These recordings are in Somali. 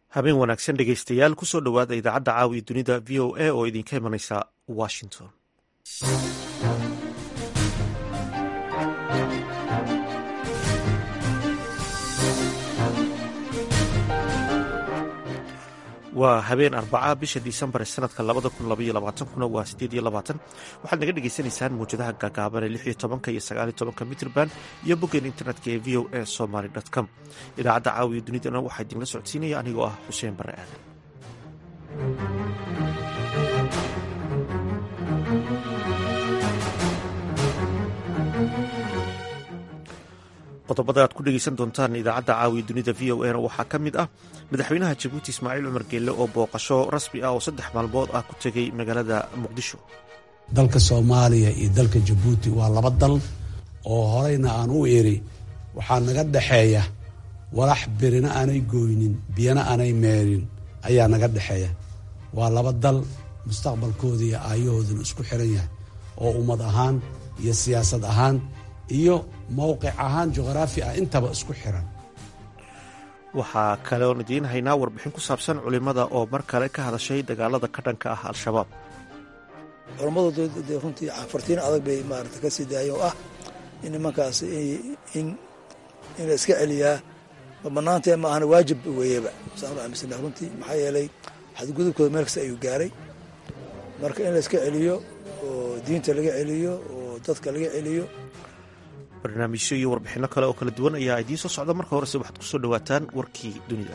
habeen wanaagsan dhegaystayaal kusoo dhowaada idaacadda caawiya dunida v o a oo idinka imanaysa washington waa habeen arbaca bisha disembar ee sanadka labada kun labaiyo labaatankuna waa sideed iyo labaatan waxaad naga dhagaysanaysaan mawjadaha gaagaaban ee lix iyo tobanka iyo sagaal iyo tobanka mitrband iyo boggeen internetka ee v o a somaly com idaacadda caawiya dunidana waxaa idinla socodsiinaya anigoo ah xuseen bare aadan qodobada aad ku dhegaysan doontaan idaacadda caawiya dunida v o a na waxaa ka mid ah madaxweynaha jabuuti ismaaciil cumar geelle oo booqasho rasmi ah oo saddex maalmood ah ku tegay magaalada muqdisho dalka soomaaliya iyo dalka jabuuti waa laba dal oo horeyna aan u iri waxaa naga dhexeeya walax birina aanay gooynin biyana aanay meerin ayaa naga dhexeeya waa laba dal mustaqbalkooda iyo aayahooduna isku xiran yahay oo ummad ahaan iyo siyaasad ahaan iyo mowqic ahaan juqraafi ah intaba isku xiran waxaa kaleoon idiin haynaa warbixin ku saabsan culimmada oo mar kale ka hadashay dagaalada ka dhanka ah al-shabaab culammadu de runtii fartiin adag bay maarata ka sii daayeen oo ah in nimankaas in in la iska celiyaa ma banaantee ma ahana waajib weeyaba saanu aaminsana runtii maxaa yeelay xadgudubkooda meel kasta ayuu gaaray marka in la iska celiyo oo diinta laga celiyo oo dadka laga celiyo barnaamijyo iyo warbixinno kale oo kala duwan ayaa idiin soo socda marka horese waxaad ku soo dhowaataan warkii dunida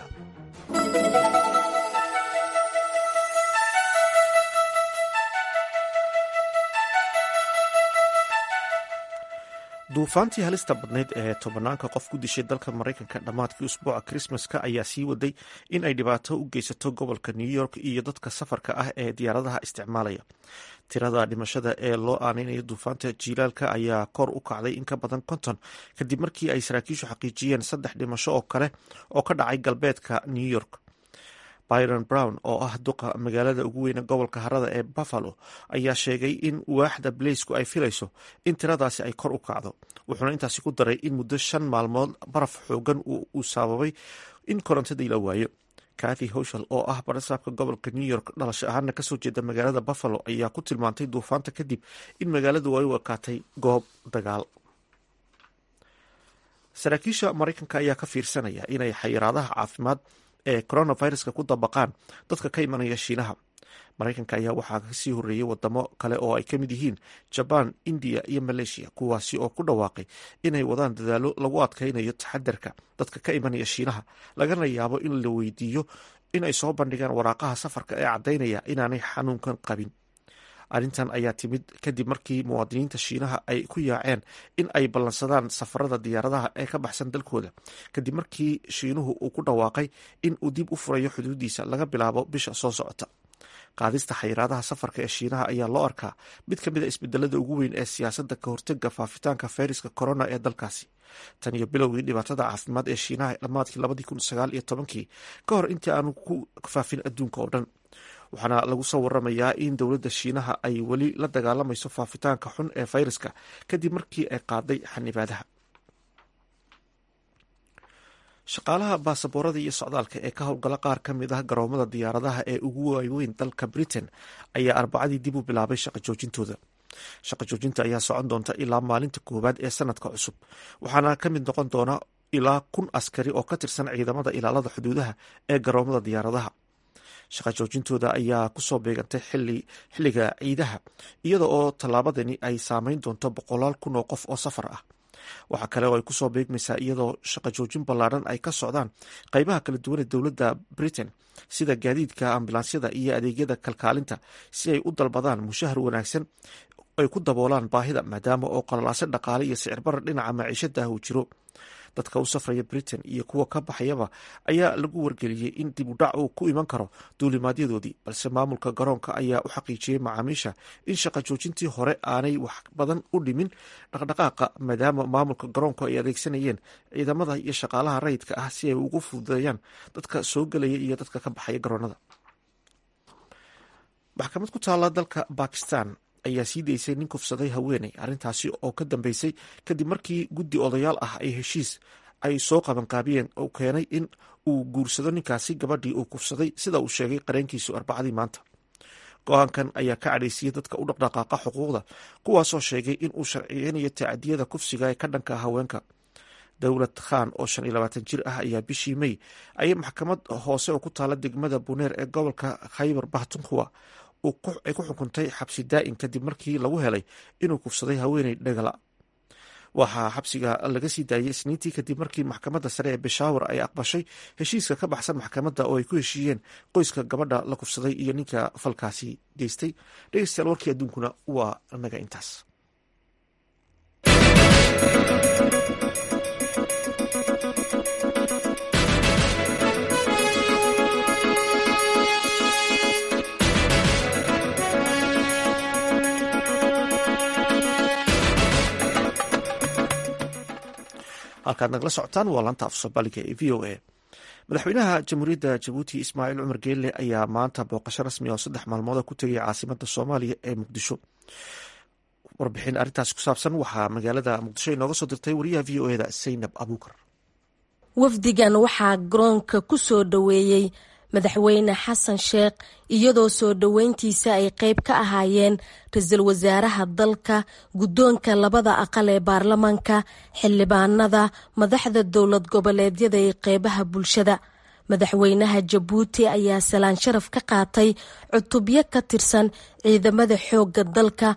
duufaantii halista badnayd ee tobanaanka qof ku dishay dalka maraykanka dhammaadkii usbuuca krismaska ayaa sii waday in ay dhibaato u geysato gobolka new york iyo dadka safarka ah ee diyaaradaha isticmaalaya tirada dhimashada ee loo aaneynayo duufaanta jiilaalka ayaa kor u kacday in ka badan konton kadib markii ay saraakiishu xaqiijiyeen saddex dhimasho oo kale oo ka dhacay galbeedka new york byron brown oo ah duqa magaalada ugu weyne gobolka harada ee buffalo ayaa sheegay in waaxda balaysku ay filayso in tiradaasi ay kor u kacdo wuxuuna intaasi ku daray in muddo shan maalmood baraf xoogan uu sababay in korontadii la waayo kathy hoshal oo ah barasaabka gobolka new york dhalasho ahaana kasoo jeeda magaalada buffalo ayaa ku tilmaantay duufaanta kadib in magaaladu ay u ekaatay goob dagaal saraakiisha maraykanka ayaa ka fiirsanaya inay xayiraadaha caafimaad ee coronaviruska ku dabaqaan dadka ka imanaya shiinaha maraykanka ayaa waxaa kasii horeeyey wadamo kale oo ay ka mid yihiin jabaan indiya iyo maleeshiya kuwaasi oo ku dhawaaqay inay wadaan dadaalo lagu adkaynayo taxadarka dadka ka imanaya shiinaha lagana yaabo in la weydiiyo in ay soo bandhigaan waraaqaha safarka ee caddaynaya inaanay xanuunkan qabin arrintan ayaa timid kadib markii muwaadiniinta shiinaha ay ku yaaceen in ay ballansadaan safarada diyaaradaha ee ka baxsan dalkooda kadib markii shiinuhu uu ku dhawaaqay in uu dib u furayo xuduudiisa laga bilaabo bisha soo socota qaadista xayiraadaha safarka ee shiinaha ayaa loo arkaa mid ka mid a isbedelada ugu weyn ee siyaasadda ka hortega faafitaanka fayraska corona ee dalkaasi tan iyo bilowgii dhibaatada caafimaad ee shiinaha dhammaadkii labadii kun sagaal iyo tobankii ka hor intii aanu ku faafin adduunka oo dhan waxaana lagu soo waramayaa in dowladda shiinaha ay weli la dagaalamayso faafitaanka xun ee fayraska kadib markii ay qaaday xanibaadaha shaqaalaha baasaboorada iyo socdaalka ee ka howlgala qaar ka mid ah garoomada diyaaradaha ee ugu waaweyn dalka britain ayaa arbacadii dib u bilaabay shaqa joojintooda shaqa joojinta ayaa socon doonta ilaa maalinta koowaad ee sanadka cusub waxaana ka mid noqon doona ilaa kun askari oo ka tirsan ciidamada ilaalada xuduudaha ee garoomada diyaaradaha shaqa joojintooda ayaa kusoo beegantay xilliga ciidaha iyada oo tallaabadani ay saameyn doonto boqolaal kun oo qof oo safar ah waxaa kale oo ay kusoo beegmaysaa iyadoo shaqa joojin ballaadhan ay ka socdaan qeybaha kala duwan ee dowladda britain sida gaadiidka ambulansyada iyo adeegyada kalkaalinta si ay u dalbadaan mushahar wanaagsan ay ku daboolaan baahida maadaama oo qalalaase dhaqaale iyo sicirbarar dhinaca maciishada ah uu jiro dadka u safraya britain iyo kuwa ka baxayaba ayaa lagu wargeliyey in dib u dhac uu ku iman karo duulimaadyadoodii balse maamulka garoonka ayaa u xaqiijiyey macaamiisha in shaqa joojintii hore aanay wax badan u dhimin dhaqdhaqaaqa maadaama maamulka garoonku ay adeegsanayeen ciidamada iyo shaqaalaha rayidka ah si ay ugu fududeeyaan dadka soo gelaya iyo dadka ka baxaya garoonada maxkamad ku taala dalka bakistan ayaa sii daysay nin kufsaday haweeney arrintaasi oo ka dambeysay kadib markii guddi odayaal ah ay heshiis ay soo qabanqaabiyeen oo keenay in uu guursado ninkaasi gabadhii uu kufsaday sida uu sheegay qareenkiisu arbacadii maanta go-aankan ayaa ka cadhaysiyey dadka u dhaqdhaqaaqa xuquuqda kuwaasoo sheegay in uu sharciyeynayo tacadiyada kufsiga ee ka dhanka haweenka dowlad khan oo shan iyo labaatan jir ah ayaa bishii mey ayay maxkamad hoose oo ku taala degmada buneer ee gobolka khaybar bahtunkhua ay ku xukuntay xabsi daa'in kadib markii lagu helay inuu kufsaday haweeney dhagala waxaa xabsiga laga sii daayay isniintii kadib markii maxkamadda sare ee beshawar ay aqbashay heshiiska ka baxsan maxkamadda oo ay ku heshiiyeen qoyska gabadha la kufsaday iyo ninka falkaasi geystay dhegeystayaal warkii adduunkuna waa naga intaas halkaad nagala socotaan waa laanta af soomaaliga ee v o a madaxweynaha jamhuuriyadda jabuuti ismaaciil cumar geelle ayaa maanta booqasho rasmi oo saddex maalmood ku tegay caasimada soomaaliya ee muqdisho warbixin arrintaas ku saabsan waxaa magaalada muqdisho inooga soo dirtay wariyaha v o eda saynab abuukar wafdigan waxaa garoonka ku soo dhoweeyey madaxweyne xasan sheekh iyadoo soo dhoweyntiisa ay qeyb ka ahaayeen ra-iisul wasaaraha dalka guddoonka labada aqal ee baarlamaanka xildhibaanada madaxda dowlad goboleedyada ee qeybaha bulshada madaxweynaha jabuuti ayaa salaan sharaf ka qaatay cutubyo ka tirsan ciidamada xoogga dalka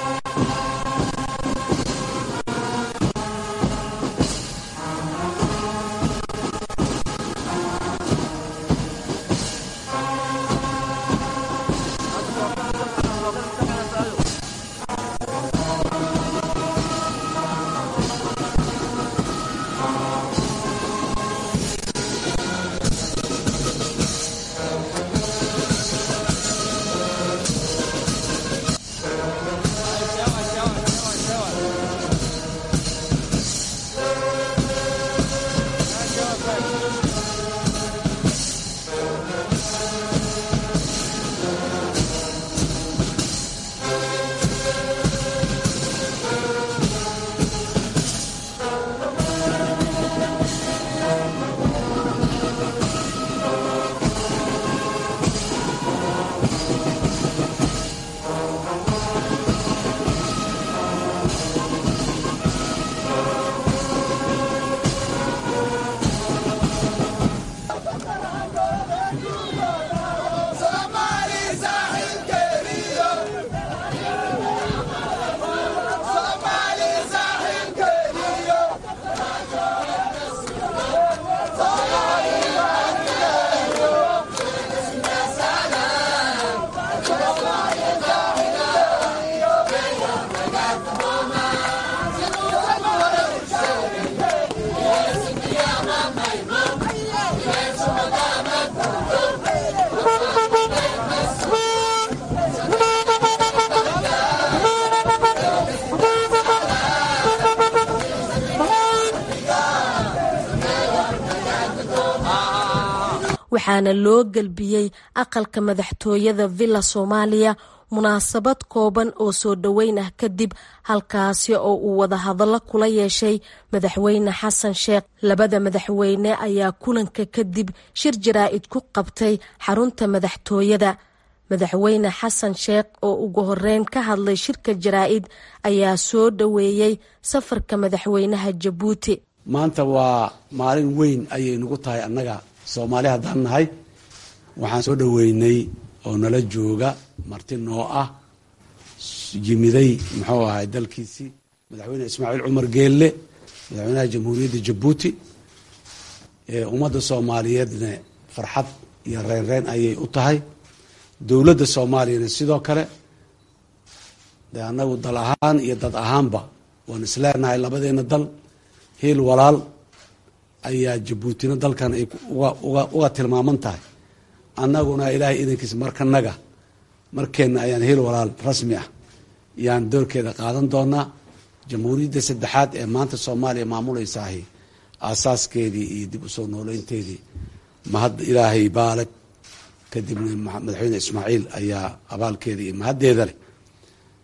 waxaana loo gelbiyey aqalka madaxtooyada villa soomaaliya munaasabad kooban oo soo dhoweyn ah kadib halkaasi oo uu wadahadallo kula yeeshay madaxweyne xasan sheekh labada madaxweyne ayaa kulanka kadib shir jaraa'id ku qabtay xarunta madaxtooyada madaxweyne xasan sheekh oo ugu horeyn ka hadlay shirka jaraa'id ayaa soo dhoweeyey safarka madaxweynaha jabuuti maanta waa maalin weyn ayay nagu tahay annaga soomaali haddaan nahay waxaan soo dhoweynay oo nala jooga marti noo ah yimiday muxuu ahay dalkiisii madaxweyne ismaaciil cumar geelle madaxweynaha jamhuuriyadda jabuuti ummadda soomaaliyeedna farxad iyo reynreyn ayay u tahay dowladda soomaaliyana sidoo kale de annagu dal ahaan iyo dad ahaanba waan isleenahay labadeena dal hiil walaal ayaa jabuutina dalkan ay uga tilmaaman tahay annaguna ilaahay idankiisa markanaga markeenna ayaan hiil walaal rasmi ah yaan doorkeeda qaadan doonaa jamhuuriyadda saddexaad ee maanta soomaaliya maamuleysaahi aasaaskeedii iyo dib usoo nooleynteedii mahad ilaahay baaleg kadibna madaxweyne ismaaciil ayaa abaalkeeda iyo mahaddeeda leh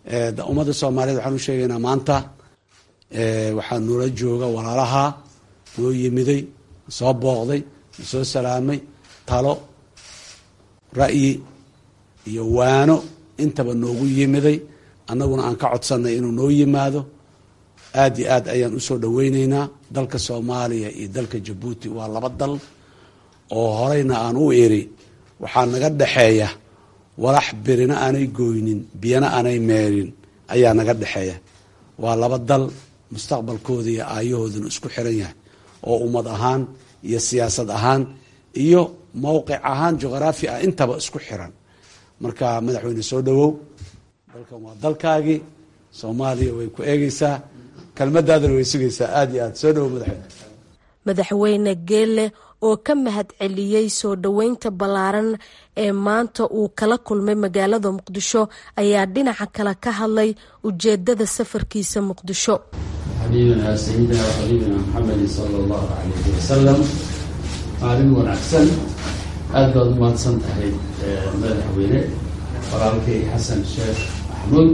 ummadda soomaaliyeed waxaan u sheegaynaa maanta waxaa noola jooga walaalaha noo yimiday soo booqday soo salaamay talo ra'yi iyo waano intaba noogu yimiday annaguna aan ka codsannay inuu noo yimaado aad iyo aad ayaan usoo dhoweyneynaa dalka soomaaliya iyo dalka jabuuti waa laba dal oo horeyna aan u iri waxaa naga dhexeeya walax birina aanay gooynin biyana aanay meerin ayaa naga dhexeeya waa laba dal mustaqbalkooda iyo aayahooduna isku xiran yahay oo ummad ahaan iyo siyaasad ahaan iyo mowqic ahaan juqraafi ah intaba isku xiran marka madaxweyne soo dhowow dalkan waa dalkaagii soomaaliya way ku eegeysaa kelmadaadana way sugaysaa aada iyo aad soo dhowow madaxweyne madaxweyne geelle oo ka mahad celiyey soo dhoweynta ballaaran ee maanta uu kala kulmay magaalada muqdisho ayaa dhinaca kale ka hadlay ujeedada safarkiisa muqdisho xabiibina sayidina xabiibina maxamedi sala allahu calayhi wasalam maalin wanaagsan aada baad u mahadsan tahay madaxweyne walaalkay xasan sheekh maxamuud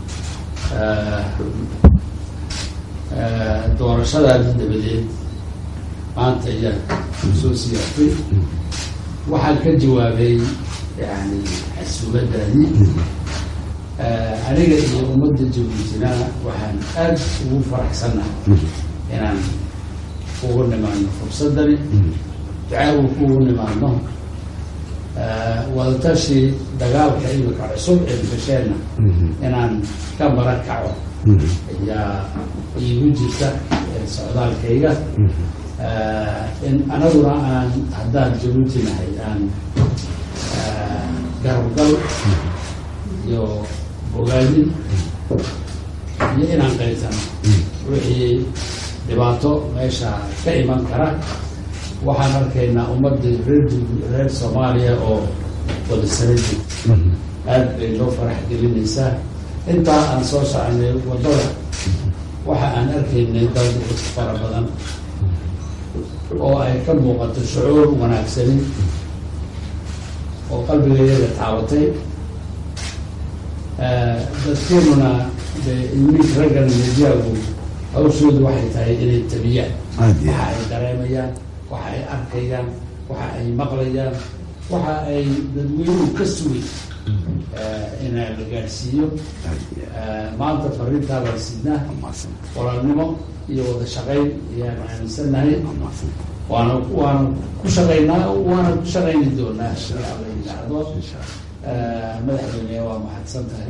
doorashadaadi dabadeed maanta ayaa soo siyaartay waxaan ka jawaabay yani xasuubadaadii aniga iyo ummadda jabuutina waxaan aada ugu faraxsannahay inaan ugu nimaano fursadani ducaagu kuugu nimaano wadatashi dagaalka imika cusub ee gasheenna inaan ka maran kaco ayaa iigu jirta socdaalkayga in anaguna aan haddaan jabuuti nahay aan garabgal iyo bogaadin iyo inaan qaybsano wixii dhibaato meesha ka iman kara waxaan arkaynaa ummadda reer reer soomaaliya oo wada sara jirta aada bay loo farax gelinaysaa intaa aan soo soconay waddada waxa aan arkaynay dad fara badan oo ay ka muuqato shucuur wanaagsanin oo qalbigayaga taabatay dadkeenuna de iminka raggan mediagu hawshoodu waxay tahay inay tabiyaan waxa ay dareemayaan waxa ay arkayaan waxa ay maqlayaan waxa ay dadweynuhu ka sugay inaa la gaadhsiiyo maanta fariintaa baan sidnaa walaalnimo iyo wada shaqayn ayaan aaminsannahay waana waana ku shaqaynaa waana ku shaqayni doonaa la yidhaahdo madaxweyne waa mahadsan tahay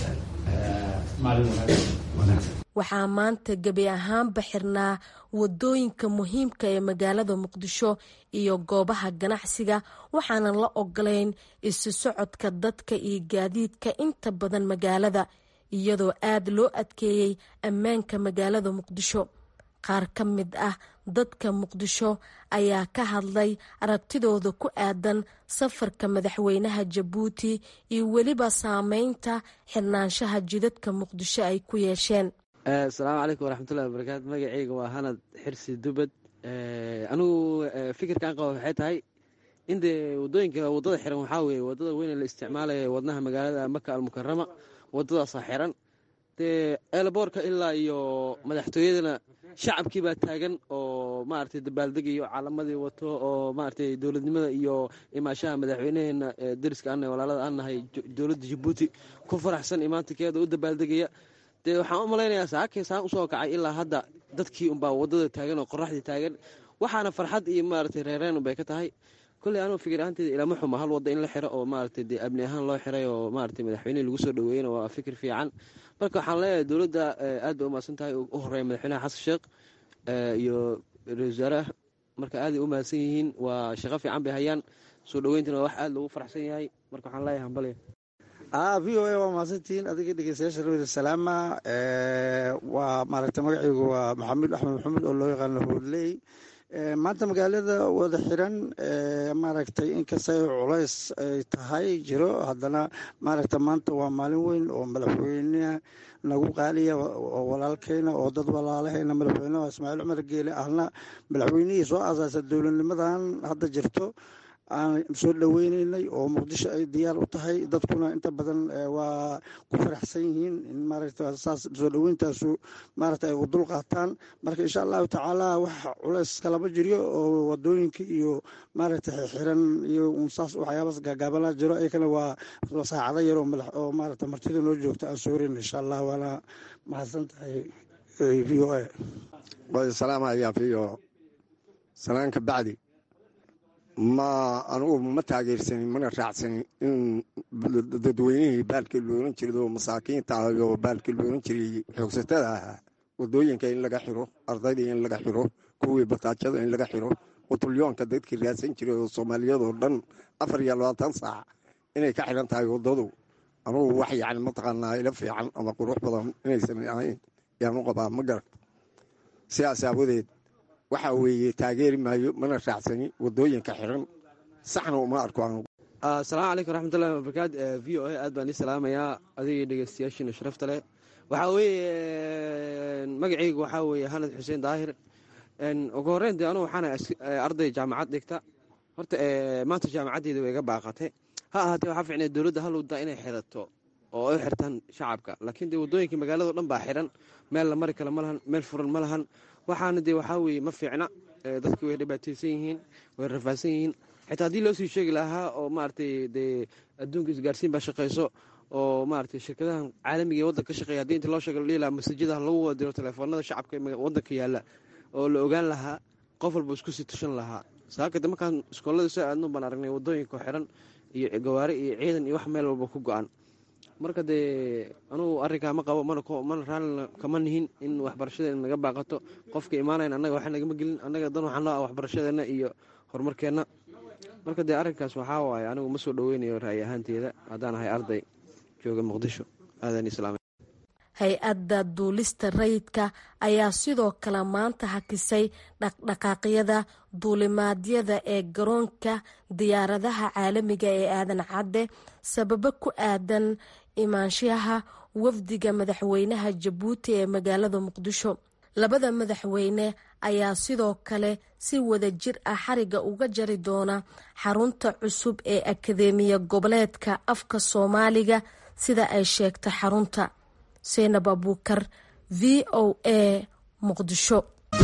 maalin wanaagsan waxaa maanta gebi ahaanba xirnaa wadooyinka muhiimka ee magaalada muqdisho iyo goobaha ganacsiga waxaanan la ogolayn isu socodka dadka iyo gaadiidka inta badan magaalada iyadoo aada loo adkeeyey ammaanka magaalada muqdisho qaar ka mid ah dadka muqdisho ayaa ka hadlay aragtidooda ku aadan safarka madaxweynaha jabuuti iyo weliba saameynta xirnaanshaha jidadka muqdisho ay ku yeesheen asalaamu calaykum waraxmatullahi wabarakaatu magaceyga waa hanad xirsi dubad anigu fikirkaan qaba waxay tahay in dee wadooyinka wadada xiran waxaa weeye wadada weyne la isticmaalaya wadnaha magaalada maka almukarama wadadaasaa xiran dee eelaboorka ilaa iyo madaxtooyadana shacabkii baa taagan oo maaragtay dabaaldegayo calamadii wato oo maaragtay dowladnimada iyo imaashaha madaxweynaheena dariska ana walaalada aan nahay dowladda jabuuti ku faraxsan imaantinkeeda u dabaaldegaya dee waxaan u malaynayaa saakay saan usoo kacay ilaa hadda dadkii unbaa wadada taagan oo qoraxdii taagan waxaana farxad iyo maaragtay reereen unbay ka tahay kolley anuu fikir ahaanteeda ilama xuma hal wadda in la xiro oo maaragtay dee amni ahaan loo xiray oo maaragtay madaxweynihii lagu soo dhaweeyena waa fikir fiican marka waxaan leeyahay dowladda aad bay umahadsan tahay u horeeya madaxweynaha xasan sheekh iyo ra-isul wasaaraha marka aaday u mahadsan yihiin waa shaqo fiican bay hayaan soo dhaweyntina waa wax aada loogu faraxsan yahay marka waxaan leeyahay hambalya v o a waa mahadsantihiin adiga dhegeystayaasha rawida salaama waa maaragta magaceygu waa maxamed axmed maxamed oo loo yaqaano hoodley maanta magaalada wada xiran maaragtay inkastay culays ay tahay jiro haddana maaragta maanta waa maalin weyn oo madaxweyneha nagu qaaliya oo walaalkeyna oo dad walaalahayna madaxweyneha ismaaciil cumar geele ahna madaxweynihii soo asaasa dowladnimadan hadda jirto aan soo dhoweyneynay oo muqdisho ay diyaar u tahay dadkuna inta badan waa ku faraxsan yihiin in maaragta saas soo dhoweyntaasu maaragta ay u dul qaataan marka insha allahu tacaala wax culeys kalama jiryo oo wadooyinka iyo maaragta xiran iyo unsaas waxyaabaas gaagaabala jiro ayakana waa saacado yar oo maaragta martida noo joogta aan soorin insha allah waana mahadsan tahay v o a salaamaya v o salaanka bacdi ma anugu ma taageersanin mana raacsanin in dadweynihii baalkii loolan jiray oo masaakiinta ah oo baalkii loolan jiray xoogsatada ahaa wadooyinka in laga xiro ardaydii in laga xiro kuwii bataajada in laga xiro qutulyoonka dadkii raadsan jiray oo soomaaliyadoo dhan afar iyo labaatan saac inay ka xiran tahay waddadu anugu wax yani mataqaanaa ila fiican ama qurux badan inaysan ahayn yaanu qabaa ma garan sidaas aawadeed waxa weeye taageeri maayo mana raacsani wadooyinka xiran saxna uma arko anigu asalaamu calaykum raxmatullahi wabarakaatu v o a aad baan ii salaamayaa adigii dhegeystayaashiina sharafta leh waxaa weeye magacaygu waxaa weeye hanad xuseen daahir ugu horreyn dee anugu waxaana arday jaamacad dhigta horta maanta jaamacaddeeda way iga baaqatay ha ahaatee waxaa ficnay dowladda halowdaa inay xirato oo ay xirtaan shacabka laakiin dee waddooyinka magaalado dhan baa xiran meel la mari kale ma lahan meel furan ma lahan waxaana dee waxaa weeye ma fiicna dadki way dhibaataysan yihiin way rafaadsan yihiin xitaa haddii loo sii sheegi lahaa oo maaragtay dee adduunka isgaarsiin baa shaqayso oo maaragtay shirkadahan caalamiga ee waddanka ka shaqeeya haddii inta loo sheega la dhihi lahaa masajadaha lagu wada diro telefoonada shacabka ee waddanka yaalla oo la ogaan lahaa qof walba isku sii tushan lahaa saakade markaan iskoolada soo aadno baan aragnay waddooyinka xiran iyo gawaari iyo ciidan iyo wax meel walba ku go-an marka dee anugu arrinkaa ma qabo mana raallina kama nihin in waxbarashadeena naga baaqato qofka imaanayn annaga wax nagama gelin annaga dan waxaan loo ah waxbarashadeenna iyo horumarkeenna marka dee arrinkaas waxaa waaye anigu ma soo dhoweynayo ra'yi ahaanteeda haddaan ahay arday jooga muqdisho aadan islaam hay-adda duulista rayidka ayaa sidoo kale maanta hakisay dhaqdhaqaaqyada duulimaadyada ee garoonka diyaaradaha caalamiga ee aadan cadde sababo ku aadan imaanshaha wafdiga madaxweynaha jabuuti ee magaalada muqdisho labada madaxweyne ayaa sidoo kale si wada jir ah xariga uga jari doona xarunta cusub ee akadeemiya goboleedka afka soomaaliga sida ay sheegtay xarunta seynab abuukar v o a muqdisho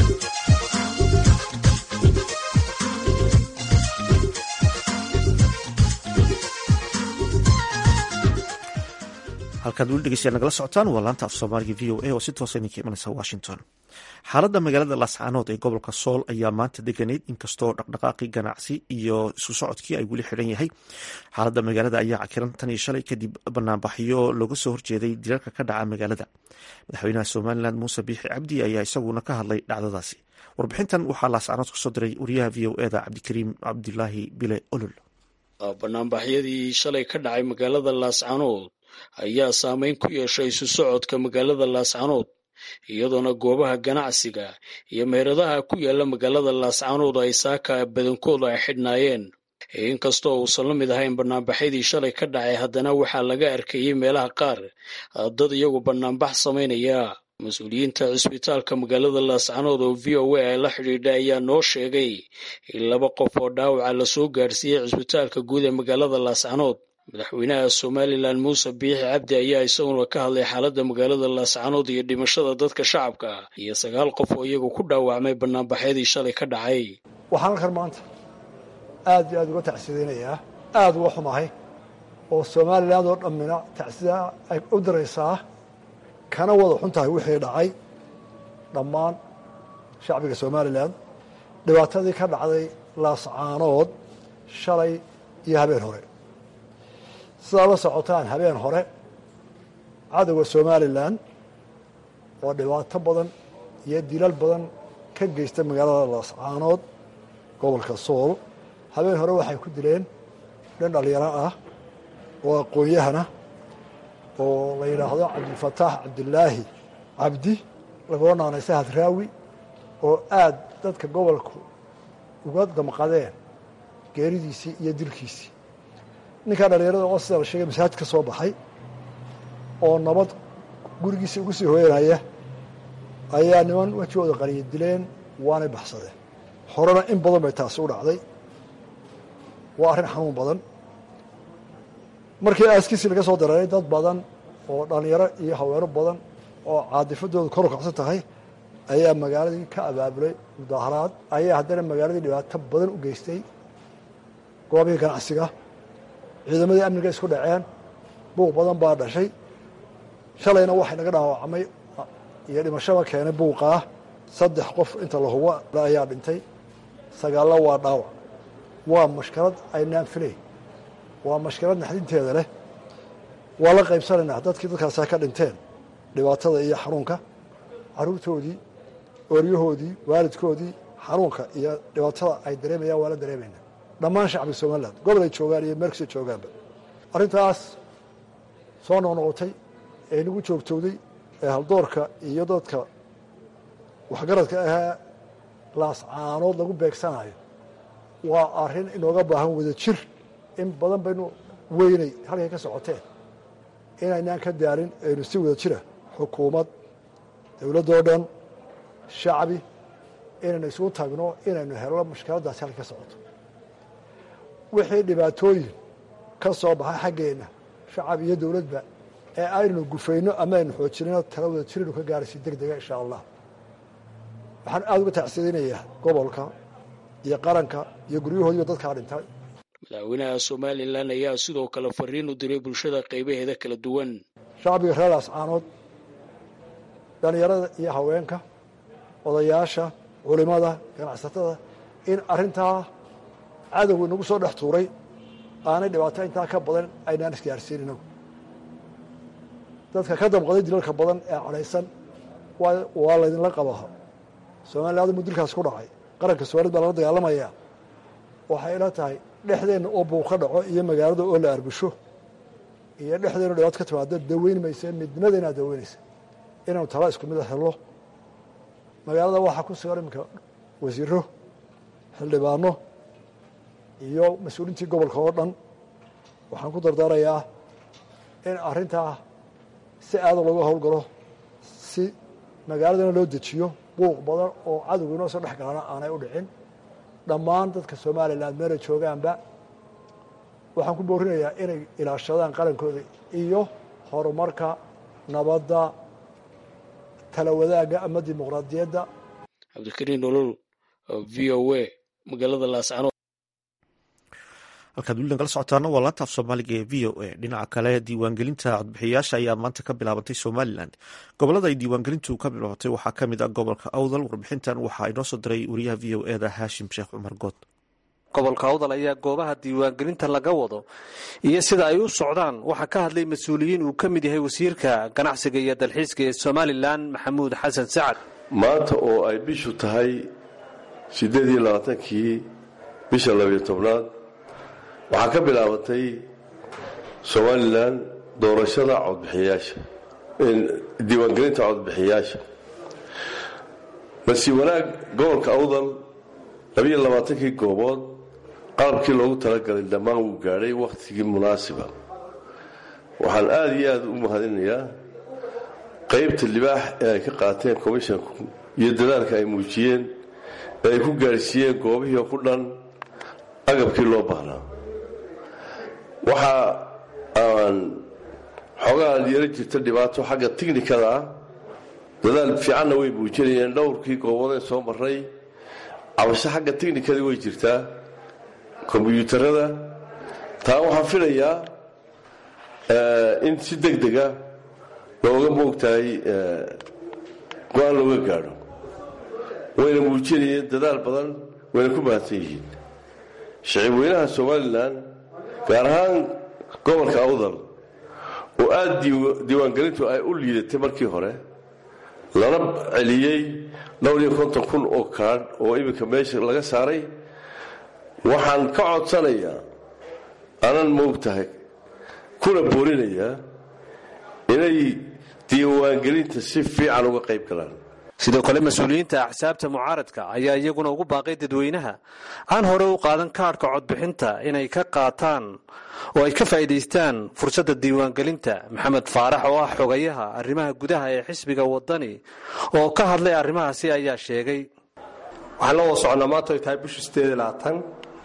halkaad weli dhegeystayaal nagala socotaan waa laanta af soomaaliga v o a oo si toosa idinka imanaysa washington xaaladda magaalada laascaanood ee gobolka sool ayaa maanta deganayd inkastoo dhaqdhaqaaqii ganacsi iyo isu socodkii ay weli xidhan yahay xaaladda magaalada ayaa cakiran tan iyo shalay kadib banaanbaxyo looga soo horjeeday dilalka ka dhaca magaalada madaxweynaha somalilan muuse biixi cabdi ayaa isaguna ka hadlay dhacdadaasi warbixintan waxaa laascaanood kasoo diray wariyaha v o eda cabdikariim cabdilaahi bile olol banaanbaxyadii shalay ka dhacay magaalada laascaanood ayaa saameyn ku yeeshay isu socodka magaalada laascaanood iyadoona goobaha ganacsiga iyo meheradaha ku yaala magaalada laascaanood ay saaka badankooda ay xidhnaayeen inkastoo uusan la mid ahayn banaanbaxyadii shalay ka dhacay haddana waxaa laga arkayey meelaha qaar dad iyagu banaanbax samaynaya mas-uuliyiinta cisbitaalka magaalada laascaanood oo v o a ay la xidhiidha ayaa noo sheegay in laba qof oo dhaawaca lasoo gaarsiiyey cisbitaalka guud ee magaalada laascaanood madaxweynaha somalilan muuse biixi cabdi ayaa isaguna ka hadlay xaaladda magaalada laascaanood iyo dhimashada dadka shacabka iyo sagaal qof oo iyagu ku dhaawacmay banaanbaxyadii shalay ka dhacay waxaan halkan maanta aad iyo aad uga tacsidaynayaa aada uga xumahay oo somalilan oo dhammina tacsida ay u diraysaa kana wada xun tahay wixii dhacay dhammaan shacbiga somalilan dhibaatadii ka dhacday laascaanood shalay iyo habeen hore sidaa la socotaan habeen hore cadowga somalilan oo dhibaato badan iyo dilal badan ka geysta magaalada laascaanood gobolka sool habeen hore waxay ku dileen dhan dhalinyaro ah oo aqoon-yahana oo la yidhaahdo cabdilfataax cabdilaahi cabdi lagoo naanaysa hadraawi oo aad dadka gobolku uga damqadeen geeridiisii iyo dilkiisii ninkaa dhalinyarada oo sida la sheegay masaajid ka soo baxay oo nabad gurigiisa ugu sii hooyanaya ayaa niman wejigooda qaniya dileen waanay baxsadeen horena in badan bay taasi u dhacday waa arrin xanuun badan markii aaskiisii laga soo dareeray dad badan oo dhallinyaro iyo haweeno badan oo caadifadoodu kor u kacsan tahay ayaa magaaladii ka abaabulay mudaaharaad ayaa haddana magaaladii dhibaato badan u geystay goobihii ganacsiga ciidamadii amniga isku dhaceen buuq badan baa dhashay shalayna waxay naga dhaawacmay iyo dhimashaba keenay buuqaa saddex qof inta la hubo ayaa dhintay sagaallo waa dhaawac waa mashkalad aynaan filayn waa mashkalad naxdinteeda leh waa la qaybsanaynaa dadkii dadkaasaa ka dhinteen dhibaatada iyo xanuunka caruurtoodii ooryahoodii waalidkoodii xanuunka iyo dhibaatada ay dareemayaan waa la dareemaynaa dhammaan shacbiga somalilan gobol ay joogaan iyo meel kastay joogaanba arrintaas soo noqnoqotay ee nagu joogtowday ee haldoorka iyo dadka waxgaradka ahee laascaanood lagu beegsanayo waa arrin inooga baahan wada jir in badan baynu weynay halkay ka socoteen inaynaan ka daarin aynu si wada jira xukuumad dowladdoo dhan shacbi inaynu isugu tagno inaynu helno mushkiladdaasi halkay ka socoto wixii dhibaatooyin ka soo baxay xaggeenna shacab iyo dowladba ee aynanu gufayno ama aynu xoojinayno tala wada jirinu ka gaaraysi deg dega insha allah waxaan aada uga tacsidaynayaa gobolka iyo qaranka iyo guryahoodiiba dadkaa dhintay madaxweynaha somalilan ayaa sidoo kale fariin u diray bulshada qaybaheeda kala duwan shacbiga reer laascaanood dhallinyarada iyo haweenka odayaasha culimada ganacsatada in arrintaa cadowgu inagu soo dhex tuuray aanay dhibaato intaa ka badan aynaan isgaarsiin inagu dadka ka damqaday dilalka badan ee cadhaysan waa laydinla qabaa somaliland mudilkaas ku dhacay qaranka soomaalid baa lala dagaalamayaa waxay ila tahay dhexdeenna oo buuq ka dhaco iyo magaalada oo la arbusho iyo dhexdeenna dhibaato ka timaado daweyn mayse midnimada inaad daweynaysa inaanu tala isku mid a helno magaalada waxaa ku sugan iminka wasiiro xildhibaano iyo mas-uuliintii gobolka oo dhan waxaan ku dardaarayaa in arrintaa si aada looga howlgalo si magaaladana loo dejiyo buuq badan oo cadowga inoo soo dhex galana aanay u dhicin dhammaan dadka somalilan meelay joogaanba waxaan ku boorinayaa inay ilaashadaan qarankooda iyo horumarka nabadda tala wadaagga ama dimuqraadiyadda cabdikariin nolol v o a magaalada laascanood halkaad weli nagala socotaana waa laanta af soomaaliga ee v o a dhinaca kale diiwaangelinta codbixiyayaasha ayaa maanta ka bilaabatay somalilan gobolada ay diiwaangelintu ka bilaabatay waxaa ka mid ah gobolka awdal warbixintan waxaa inoo soo diray wariyaha v o eda haashim sheekh cumar good gobolka awdal ayaa goobaha diiwaangelinta laga wado iyo sida ay u socdaan waxaa ka hadlay mas-uuliyiin uu ka mid yahay wasiirka ganacsiga iyo dalxiiska ee somalilan maxamuud xasan sacad maanta oo ay bishu tahay siddeed iyo labaatankii bisha labiyo tobnaad waxaa ka bilaabatay somalilan doorashada codbixiyayaasha diiwaangelinta codbixiyayaasha balse wanaag gobolka awdal labiyo labaatankii goobood qalabkii loogu talagalay dhammaan wuu gaadhay wakhtigii munaasiba waxaan aada iyo aada u mahadinayaa qaybta libaax ee ay ka qaateen commishanku iyo dadaalka ay muujiyeen ee ay ku gaadhsiiyeen goobihii oo ku dhan agabkii loo baahnaa waxa aan xoogaa yaro jirta dhibaato xagga tiknikada ah dadaal fiicanna way muujinayeen dhowrkii goobodee soo maray cabasho xagga tiknikada way jirtaa kombyuutarada taa waxaan filayaa in si deg dega looga moogtahay go-aan looga gaadho wayna muujinayeen dadaal badan wayna ku mahadsan yihiin shicib weynaha somalilan gaar ahaan gobolka awdal oo aada diiwaangelintu ay u liidatay markii hore lana celiyey dhowr iyo konton kun oo kaadh oo iminka meesha laga saaray waxaan ka codsanayaa anan moogtahay kuna boorinayaa inay diiwaangelinta si fiican uga qayb galaan sidoo kale mas-uuliyiinta axsaabta mucaaradka ayaa iyaguna ugu baaqay dadweynaha aan hore u qaadan kaadhka codbixinta inay ka qaataan oo ay ka faa'iidaystaan fursadda diiwaangelinta maxamed faarax oo ah xogayaha arrimaha gudaha ee xisbiga wadani oo ka hadlay arrimahaasi ayaa sheegay waxaan la wada soconaa maanta ay tahay bishu sideed iyo labaatan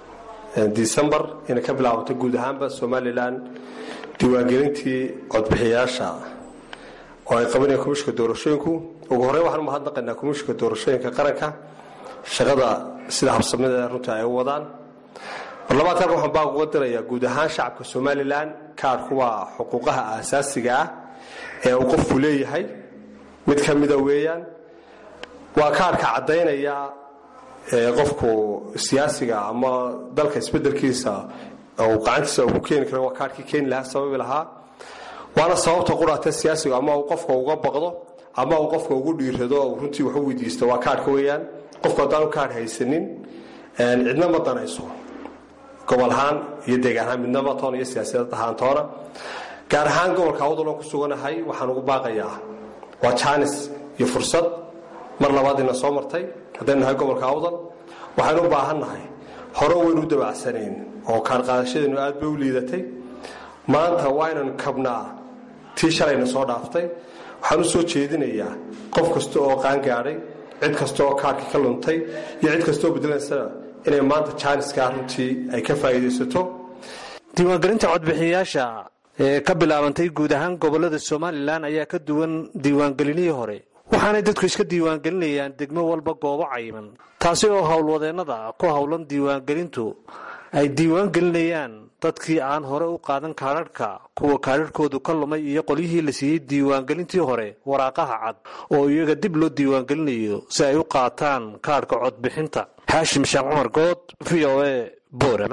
decembar inay ka bilaabato guud ahaanba somalilan diiwaangelintii codbixiyaasha oo ay qabanayaan komishinka doorashooyinku ugu horreyn waxaan umahadnaqaynaa komishinka doorashooyinka qaranka shaqada sida habsamida runtii ay u wadaan marlabaadkan waxaan baa uga dirayaa guud ahaan shacabka somalilan kaarku waa xuquuqaha aasaasiga ah ee uu qofku leeyahay mid ka mida weeyaan waa kaarka caddaynaya qofku siyaasiga ama dalka isbedelkiisa uu gacantiisa ku keeni karo waa kaarkii keeni lahaa sababi lahaa waana sababta quraata siyaasiga ama uu qofka uga baqdo ama uu qofka ugu dhiirado uu runtii wax u weydiisto waa kaarhka weeyaan qofku haddaanu kaarh haysanin cidna ma danayso gobol ahaan iyo deegaan ahaan midnama toona iyo siyaasiyad ahaan toona gaar ahaan gobolka awdalon ku suganahay waxaan ugu baaqayaa waa jaanis iyo fursad mar labaad ina soo martay haddaynu nahay gobolka awdal waxaynu u baahannahay hore waynu u dabacsanayn oo kaarqaadashadeenu aad bay u liidatay maanta waa inaynu kabnaa tii shalayna soo dhaaftay waxaan u soo jeedinayaa qof kasta oo qaangaadhay cid kasta oo kaarkii ka luntay iyo cid kastaoo bedelaysana inay maanta jaaniskaa runtii ay ka faa'iidaysato diiwaangelinta codbixiyayaasha ee ka bilaabantay guud ahaan gobolada somalilan ayaa ka duwan diiwaangelinihii hore waxaanay dadku iska diiwaangelinayaan degmo walba goobo cayiman taasi oo howlwadeennada ku howlan diiwaangelintu ay diiwaangelinayaan dadkii aan hore u qaadan kaadharhka kuwa kaadharhkoodu ka lumay iyo qolyihii la siiyey diiwaangelintii hore waraaqaha cad oo iyaga dib loo diiwaangelinayo si ay u qaataan kaadhka codbixinta xaashim sheekh cumar good v o a boorama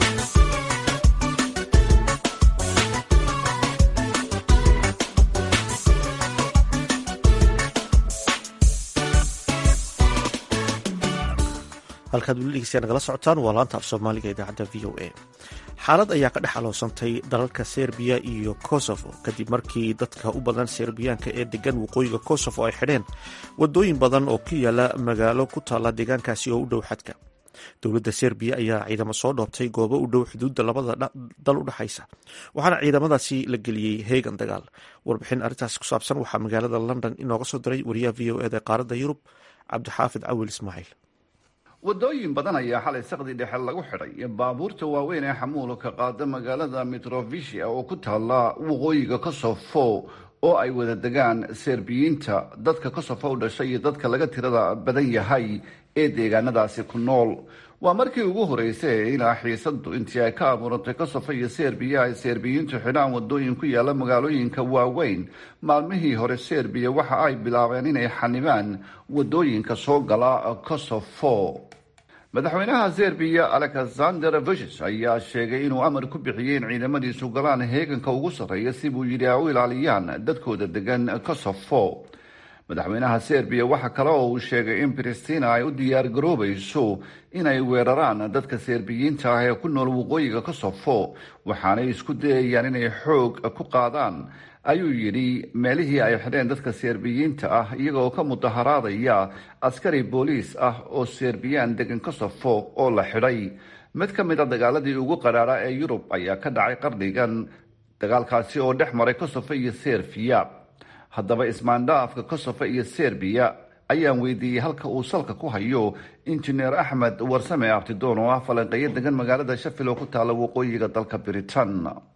halkaad weli dhegeystayaa nagala socotaan waa laanta af soomaaliga idaacadda v o a xaalad ayaa ka dhex aloosantay dalalka serbiya iyo kosovo kadib markii dadka u badan serbiyaanka ee degan waqooyiga kosovo ay xidheen wadooyin badan oo ku yaala magaalo ku taalla deegaankaasi oo u dhow xadka dowladda serbiya ayaa ciidamo soo dhoobtay goobo u dhow xuduudda labada dal u dhexaysa waxaana ciidamadaasi la geliyey heegan dagaal warbixin arrintaasi ku saabsan waxaa magaalada london inooga soo diray wariyaha v o eda qaaradda yurub cabdixaafid cawil ismaaciil wadooyin badan ayaa xalay saqdi dhexe lagu xidhay baabuurta waaweyn ee xamuulka qaada magaalada mitrovisia oo ku taalla waqooyiga kosofo oo ay wada degaan serbiyiinta dadka kosofo u dhashay iyo dadka laga tirada badan yahay ee deegaanadaasi ku nool waa markii ugu horeysay ee ilaa xiisadu intii ay ka abuurantay kosofo iyo serbiya ay serbiyiintu xidhaan wadooyin ku yaala magaalooyinka waaweyn maalmihii hore serbiya waxa ay bilaabeen inay xanibaan wadooyinka soo gala kosofo madaxweynaha serbiya alexander vucis ayaa sheegay inuu amar ku bixiyey in ciidamadiisu galaan heeganka ugu sarreeya si buu yidhi ay u ilaaliyaan dadkooda degan kosofo madaxweynaha serbiya waxa kale oo uu sheegay in pristina ay u diyaar garoobayso inay weeraraan dadka serbiyiinta ah ee ku nool waqooyiga kosofo waxaanay isku dayayaan inay xoog ku qaadaan ayuu yidhi meelihii ay xidheen dadka serbiyiinta ah iyagoo ka mudaharaadaya askari booliis ah oo serbiyaan degan kosofo oo la xidhay mid ka mid a dagaaladii ugu qaraara ee yurub ayaa ka dhacay qarnigan dagaalkaasi oo dhex maray kosofo iyo serbiya haddaba ismaandhaafka kosofo iyo serbiya ayaan weydiiyey halka uu salka ku hayo injineer axmed warsame abtidoon oo ah falanqeeyo degan magaalada shafil oo ku taala waqooyiga dalka britain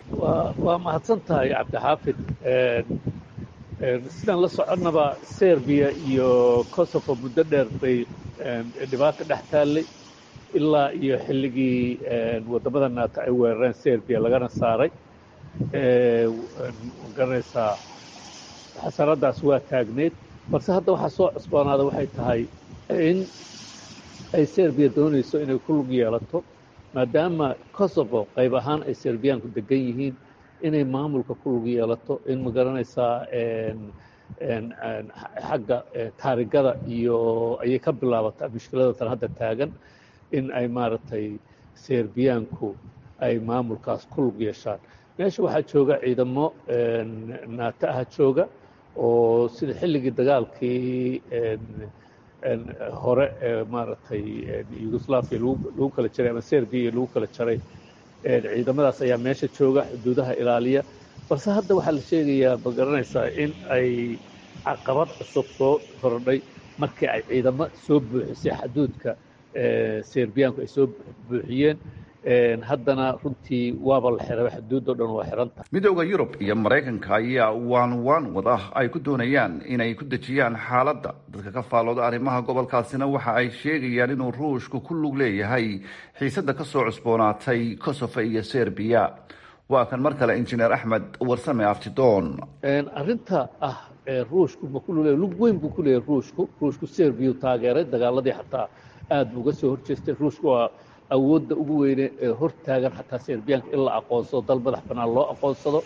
waa mahadsan tahay cabdixaafid sidaan la soconnaba serbiya iyo kosofo muddo dheer bay dhibaato dhex taallay ilaa iyo xilligii waddamada naata ay weerareen serbiya lagana saaray garanaysaa xasanadaas waa taagneyd balse hadda waxaa soo cusboonaada waxay tahay in ay serbiya doonayso inay ku lug yeelato maadaama kosovo qayb ahaan ay serbiyaanku degan yihiin inay maamulka ku lug yeelato in ma garanaysaa xagga taarigada iyo ayay ka bilaabataa mushkilada tan hadda taagan in ay maaragtay serbiyaanku ay maamulkaas ku lug yeeshaan meesha waxaa jooga ciidamo naata aha jooga oo sida xilligii dagaalkii hore ee maaragtay yugoslaviya lagu kala jaray ama serbiya lagu kala jaray ciidamadaas ayaa meesha jooga xuduudaha ilaaliya balse hadda waxaa la sheegayaa ma garanaysaa in ay caqabad cusub soo kordhay markii ay ciidamo soo buuxisay xaduudka serbiyaanku ay soo buuxiyeen haddana runtii waaba la xiray xuduudo dhan waa xiranta midooda yurub iyo maraykanka ayaa waan waan wada ay ku doonayaan inay ku dejiyaan xaaladda dadka ka faalooda arrimaha gobolkaasina waxa ay sheegayaan inuu ruushku ku lug leeyahay xiisadda kasoo cusboonaatay kosovo iyo serbiya waa kan mar kale injineer axmed warsame aftidoon arrinta ah ruushku ma ku lugleeya lug weyn buu ku leeyahay ruushku ruushku serbiyu taageeray dagaaladii xataa aada buu uga soo horjeestay ruushku waa awoodda ugu weyne ee hor taagan xataa serbiyaanka in la aqoonsado dal madax bannaan loo aqoonsado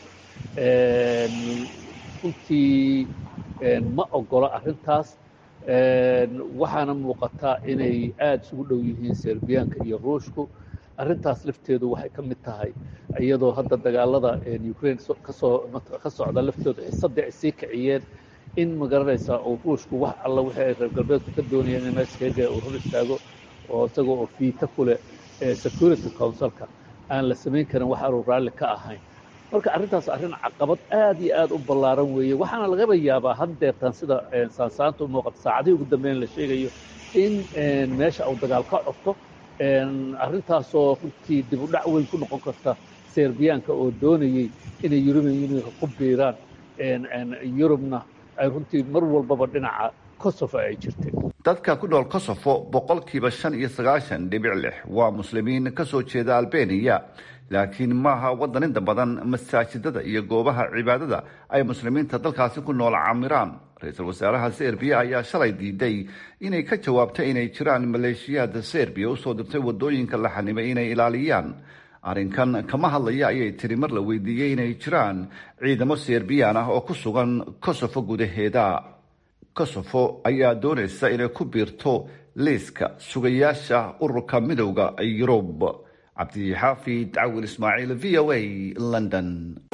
runtii ma ogola arrintaas waxaana muuqataa inay aada isugu dhow yihiin serbiyaanka iyo ruushku arrintaas lafteedu waxay ka mid tahay iyadoo hadda dagaalada ukraine kasoo ka socda laftooda xisadii ay sii kiciyeen in magaranaysaa uu ruushku wax alla wixii ay reer galbeedku ka doonayeen in meesha kaga uu hor istaago oo isagoo oo fiita ku leh security councilka aan la samayn karin wax aanu raalli ka ahayn marka arrintaas arrin caqabad aad iyo aad u ballaaran weeye waxaana lagaba yaabaa haddeertan sida saansaanta u muuqata saacadihii ugu dambeyn la sheegayo in meesha uu dagaal ka codto arrintaasoo runtii dib u dhac weyn ku noqon karta serbiyaanka oo doonayey inay yurubian unionka ku biiraan yurubna ay runtii mar walbaba dhinaca kosovo ay jirtay dadka ku nool kosovo boqolkiiba shan iyo sagaashan dhibic lix waa muslimiin ka soo jeeda albeniya laakiin maaha waddan inta badan masaajidada iyo goobaha cibaadada ay muslimiinta dalkaasi ku nool camiraan ra-iisul wasaaraha serbiya ayaa shalay diiday inay ka jawaabtay inay jiraan maleeshiyaada serbiya usoo dirtay wadooyinka la xanimay inay ilaaliyaan arrinkan kama hadlaya ayay tiri mar la weydiiyey inay jiraan ciidamo serbiyaan ah oo ku sugan kosovo gudaheeda kosovo ayaa doonaysa inay ku biirto liiska sugayaasha ururka midowda yurub cabdixaafid cawil ismaaciil v o a london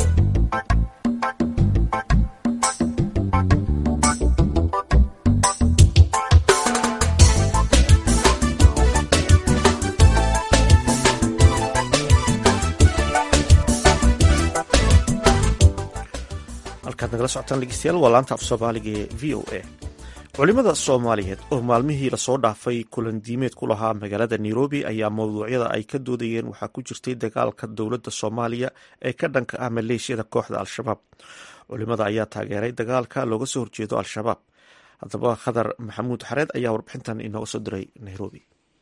halkaad nagala socotaan dhegeystayaal waa laanta af soomaaliga ee v o a culimada soomaaliyeed oo maalmihii lasoo dhaafay kulandiimeed ku lahaa magaalada nairobi ayaa mawduucyada ay ka doodayeen waxaa ku jirtay dagaalka dowladda soomaaliya ee ka dhanka ah maleeshiyada kooxda al-shabaab culimada ayaa taageeray dagaalka looga soo horjeedo al-shabaab haddaba khadar maxamuud xareed ayaa warbixintan inooga soo diray nairobi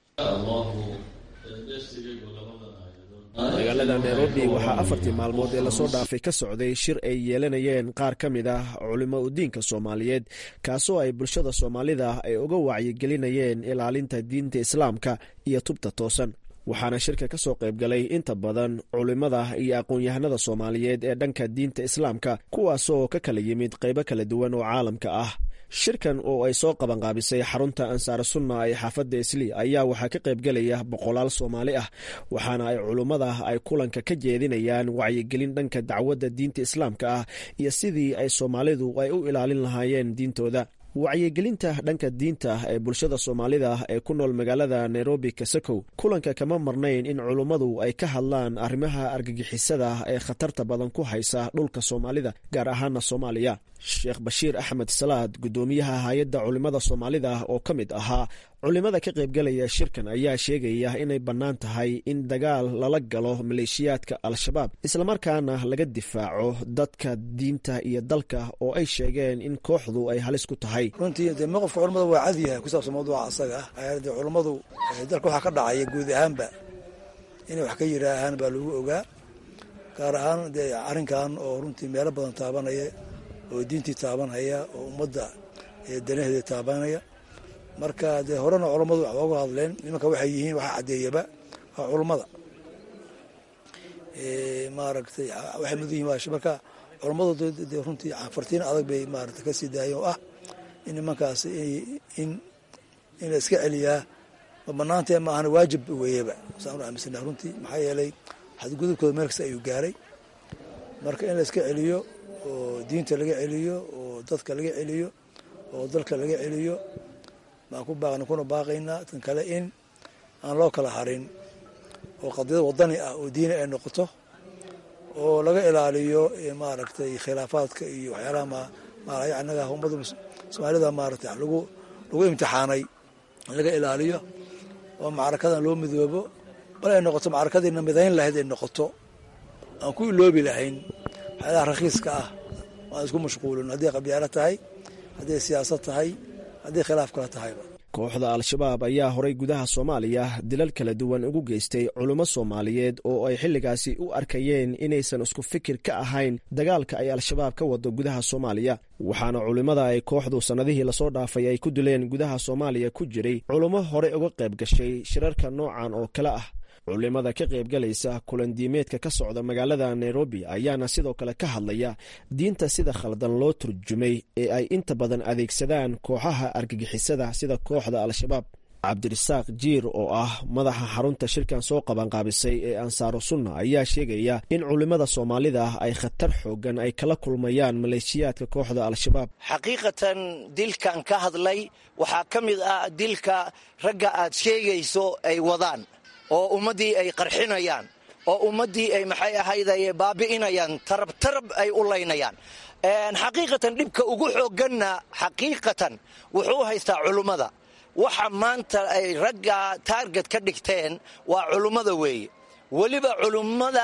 magaalada nairobi waxaa afartii maalmood ee lasoo dhaafay ka socday shir ay yeelanayeen qaar ka mid ah culimo udiinka soomaaliyeed kaasoo ay bulshada soomaalida ay uga wacyigelinayeen ilaalinta diinta islaamka iyo tubta toosan waxaana shirka ka soo qaybgalay inta badan culimmada iyo aqoon-yahanada soomaaliyeed ee dhanka diinta islaamka kuwaasoo ka kala yimid qaybo kala duwan oo caalamka ah shirkan oo ay soo qabanqaabisay xarunta ansaar sunna ee xaafadda isli ayaa waxaa ka qaybgelaya boqolaal soomaali ah waxaana ay culummada ay kulanka ka jeedinayaan wacyigelin dhanka dacwadda diinta islaamka ah iyo sidii ay soomaalidu ay u ilaalin lahaayeen diintooda wacyigelinta dhanka diinta ee bulshada soomaalida ee ku nool magaalada nairobi kasakow kulanka kama marnayn in culummadu ay ka hadlaan arrimaha argagixisada ee khatarta badan ku haysa dhulka soomaalida gaar ahaana soomaaliya sheekh bashiir axmed salaad guddoomiyaha hay-adda culimmada soomaalida oo ka mid ahaa culimmada ka qaybgalaya shirkan ayaa sheegaya inay bannaan tahay in dagaal lala galo maleeshiyaadka al-shabaab islamarkaana laga difaaco dadka diinta iyo dalka oo ay sheegeen in kooxdu ay halis ku tahay runtii dee maqofka culammada waa cad yahay ku saabsan mawduuca asaga ah de culammadu dalka waxaa ka dhacaya guud ahaanba inay wax ka yidhaahaan baa lagu ogaa gaar ahaan dee arrinkan oo runtii meelo badan taabanaya oo diintii taabanhaya oo ummadda danaheeda taabanaya marka dee horena culammadu wax ooga hadleen nimanka waxay yihiin waxaa caddeeyaba waa culummada maaragtay waxay mudan yihin marka culammadu dee runtii fartiin adag bay maarata kasii daayeen oo ah in nimankaas in in la iska celiyaa ma banaantee ma ahana waajib weeyaba saan u aaminsana runtii maxaa yeelay xadgudubkooda meel kasta ayuu gaaray marka in la iska celiyo oo diinta laga celiyo oo dadka laga celiyo oo dalka laga celiyo baan ku baaqna kuna baaqaynaa tan kale in aan loo kala harin oo qadiyad wadani ah oo diini ay noqoto oo laga ilaaliyo maaragtay khilaafaadka iyo waxyaalaha managa ummada soomaalida maaragtay lagu lagu imtixaanay laga ilaaliyo oo macrakadan loo midoobo bal ay noqoto macrakadiina midayn lahayd ay noqoto aan ku iloobi lahayn waxyaalaha rakhiiska ah aan isku mashquulin hadday qabyaalo tahay hadday siyaasad tahay haddii khilaaf kala tahayba kooxda al-shabaab ayaa horay gudaha soomaaliya dilal kala duwan ugu geystay culummo soomaaliyeed oo ay xilligaasi u arkayeen inaysan isku fikir ka ahayn dagaalka ay al-shabaab ka wado gudaha soomaaliya waxaana culimmada ay kooxdu sannadihii lasoo dhaafay ay ku dileen gudaha soomaaliya ku jiray culummo horey uga qayb gashay shirarka noocan oo kale ah culimada ka qaybgalaysa kulandiimeedka ka socda magaalada nairobi ayaana sidoo kale ka hadlaya diinta sida khaldan loo turjumay ee ay inta badan adeegsadaan kooxaha argagixisada sida kooxda al-shabaab cabdirasaaq jiir oo ah madaxa xarunta shirkan soo qabanqaabisay ee ansaaru sunna ayaa sheegaya in culimmada soomaalida ah ay khatar xoogan ay kala kulmayaan maleeshiyaadka kooxda al-shabaab xaqiiqatan dilkan ka hadlay waxaa ka mid ah dilka ragga aad sheegayso ay wadaan oo ummaddii ay qarxinayaan oo ummaddii ay maxay ahayd ay baabi'inayaan tarab tarab ay u laynayaan xaqiiqatan dhibka ugu xoogganna xaqiiqatan wuxuu haystaa culummada waxa maanta ay ragga taarget ka dhigteen waa culummada weeye weliba culummada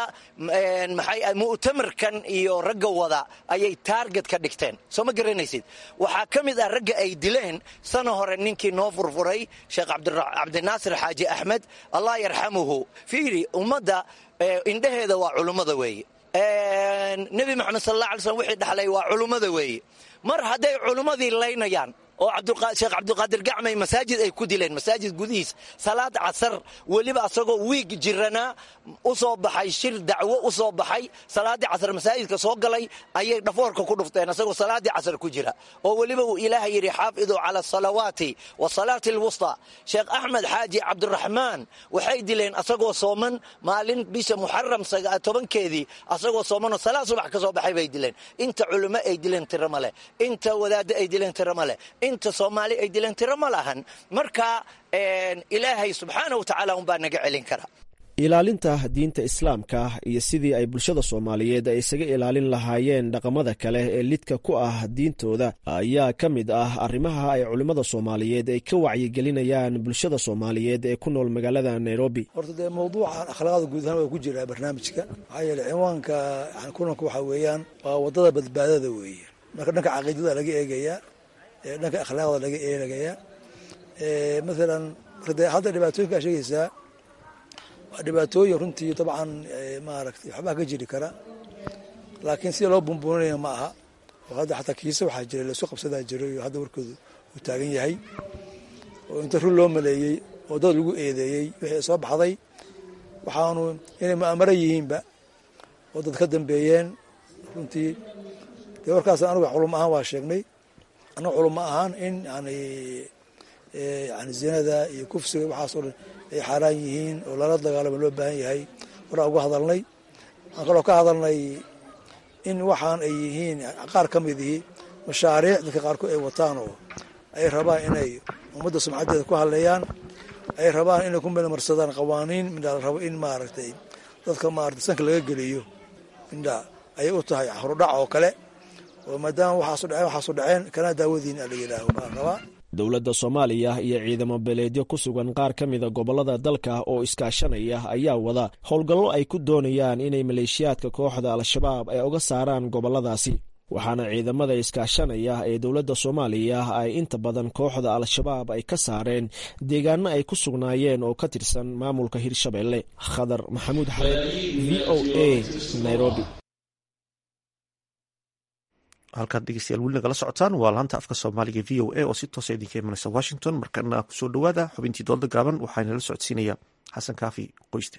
mu'tamarkan iyo ragga wada ayay taarget ka dhigteen soo ma garanaysid waxaa ka mid ah ragga ay dileen sana hore ninkii noo furfuray sheekh cabdinaasir xaaji axmed allah yarxamuhu fiiri ummadda indhaheeda waa culummada weeye nebi moxamed sal alla alay slm wixii dhaxlay waa culummada weeye mar hadday culummadii laynayaan oo sheekh cabdiqaadir gacmay masaajid ay ku dileen masaajid gudihiis salaad casar weliba asagoo wiig jiranaa u soo baxay shir dacwo u soo baxay salaaddii casar masaajidka soo galay ayay dhafoorka ku dhufteen asagoo salaaddii casar ku jira oo weliba uu ilaahay yidhi xaafiduu cala asalawaati wasalaati alwusta sheekh axmed xaaji cabdiraxmaan waxay dileen asagoo sooman maalin bisha muxaram tobankeedii asagoo soomanoo salaad subax ka soo baxay bay dileen inta culimo ay dileen tiro ma leh inta wadaaddo ay dileen tiro ma leh inta soomaali ay dileen tiro ma lahan marka ilaahay subxaana wa tacaala unbaa naga celin kara ilaalinta diinta islaamka iyo sidii ay bulshada soomaaliyeed ay isaga ilaalin lahaayeen dhaqamada kale ee lidka ku ah diintooda ayaa ka mid ah arrimaha ay culimmada soomaaliyeed ay ka wacyigelinayaan bulshada soomaaliyeed ee ku nool magaalada nairobi horta dee mawduucan akhlaaqda guud ahaan waa ku jiraa barnaamijka maxaa yeele cinwaanka kulanka waxaa weeyaan waa waddada badbaadada weeye marka dhanka caqiidada laga eegayaa dhanka akhlaaqda laga eegayaa maalan marka dee hadda dhibaatooyinkaa sheegaysaa waa dhibaatooyin runtii dabcan maaragtay waxbaa ka jiri kara laakiin sida loo bumbuuninaya ma aha oo hadda xataa kiise waxaa jira laisku qabsadaa jiray oo hadda warkoodu uu taagan yahay oo inta run loo maleeyey oo dad lagu eedeeyey wixii soo baxday waxaanu inay mu'amaro yihiinba oo dad ka dambeeyeen runtii dee warkaas anuga culum ahaan waa sheegnay annaga culum ma ahaan in yani yani zinada iyo kufsiga waxaas oo dhan ay xaaraan yihiin oo lala dagaalamo loo baahan yahay horaa uga hadalnay waxaan kaloo ka hadalnay in waxaan ay yihiin qaar ka mid ihi mashaariic dadka qaarkood ay wataan oo ay rabaan inay ummadda sumcaddeeda ku hadleeyaan ay rabaan inay ku melmarsadaan qawaaniin midhaa la rabo in maaragtay dadka maaragtay sanka laga geliyo midhaa ayay u tahay horudhac oo kale oo maadaama waxaasu dhaceen waxaasu dhaceen kana daawadiin a la yidhaaho baa rabaa dowladda soomaaliya iyo ciidamo beleedyo ku sugan qaar ka mida gobollada dalka oo iskaashanaya ayaa wada howlgallo ay ku doonayaan inay maleeshiyaadka kooxda al-shabaab ay uga saaraan gobolladaasi waxaana ciidamada iskaashanaya ee dowladda soomaaliya ay inta badan kooxda al-shabaab ay ka saareen deegaano ay ku sugnaayeen oo ka tirsan maamulka hirshabelle khadar maxamuud xamed v o a nairobi halkaad dhegeystayaal weli nagala socotaan waa laanta afka soomaaliga v o a oo si toosa idinka imanaysa washington markana kusoo dhowaada xubintii doolda gaaban waxaa inala socodsiinaya xasan kaafi qoyste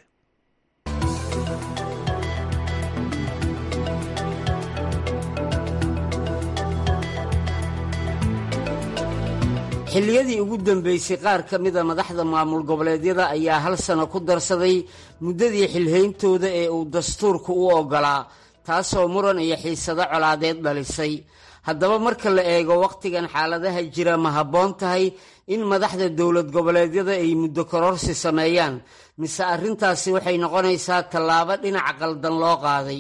xilliyadii ugu dambeysay qaar ka mida madaxda maamul goboleedyada ayaa hal sano ku darsaday muddadii xilhayntooda ee uu dastuurku u oggolaa taasoo muran iyo xiisado colaadeed dhalisay haddaba marka la eego wakhtigan xaaladaha jira ma habboon tahay in madaxda dowlad goboleedyada ay muddo kororsi sameeyaan mise arrintaasi waxay noqonaysaa tallaabo dhinaca qaldan loo qaaday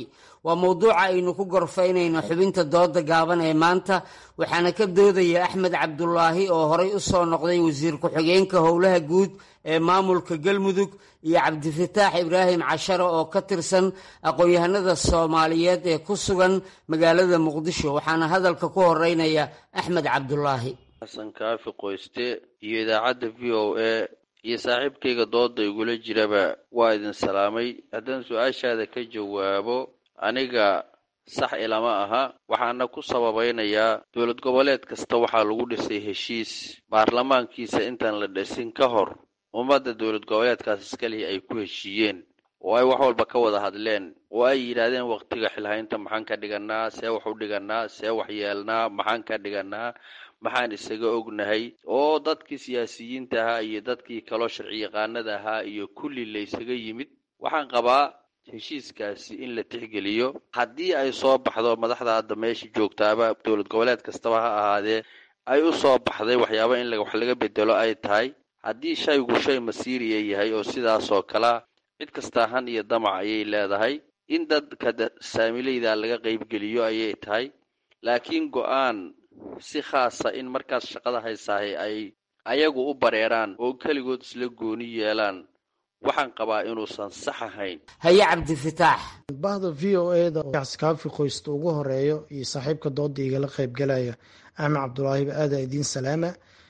waa mowduuca aynu ku gorfaynayno xubinta dooda gaaban ee maanta waxaana ka doodaya axmed cabdulaahi oo horay u soo noqday wasiir ku-xigeenka howlaha guud ee maamulka galmudug iyo cabdifataax ibraahim cashare oo ka tirsan aqoon-yahanada soomaaliyeed ee ku sugan magaalada muqdisho waxaana hadalka ku horeynaya axmed cabdulaahi xasan kaafi qoyste iyo idaacadda v o a iyo saaxiibkayga dooda igula jiraba waa idin salaamay haddaan su-aashaada ka jawaabo aniga sax ilama aha waxaana ku sababaynayaa dowlad goboleed kasta waxaa lagu dhisay heshiis baarlamaankiisa intaan la dhisin ka hor ummadda dowlad goboleedkaas iskalihi ay ku heshiiyeen oo ay wax walba ka wada hadleen oo ay yidhaahdeen waqtiga xilhaynta maxaan ka dhiganaa see wax u dhiganaa see wax yeelnaa maxaan ka dhiganaa maxaan isaga ognahay oo dadkii siyaasiyiinta ahaa iyo dadkii kaloo sharci yaqaanada ahaa iyo kulli la ysaga yimid waxaan qabaa heshiiskaasi in la tixgeliyo haddii ay soo baxdo madaxda hadda meesha joogtaaba dowlad goboleed kastaba ha ahaadee ay u soo baxday waxyaaba in wax laga bedelo ay tahay haddii shaygu shay masiiriya yahay oo sidaasoo kalea cid kastaa han iyo damac ayay leedahay in dadka saamileyda laga qaybgeliyo ayay tahay laakiin go-aan si khaasa in markaas shaqada haysaahay ay ayagu u bareeraan oo keligood isla gooni yeelaan waxaan qabaa inuusan sax ahayn haye cabdifataax bahda v o eda kaafi qoysta ugu horeeyo iyo saaxiibka dooda igala qaybgalaya axmed cabdulaahiba aada idiin salaama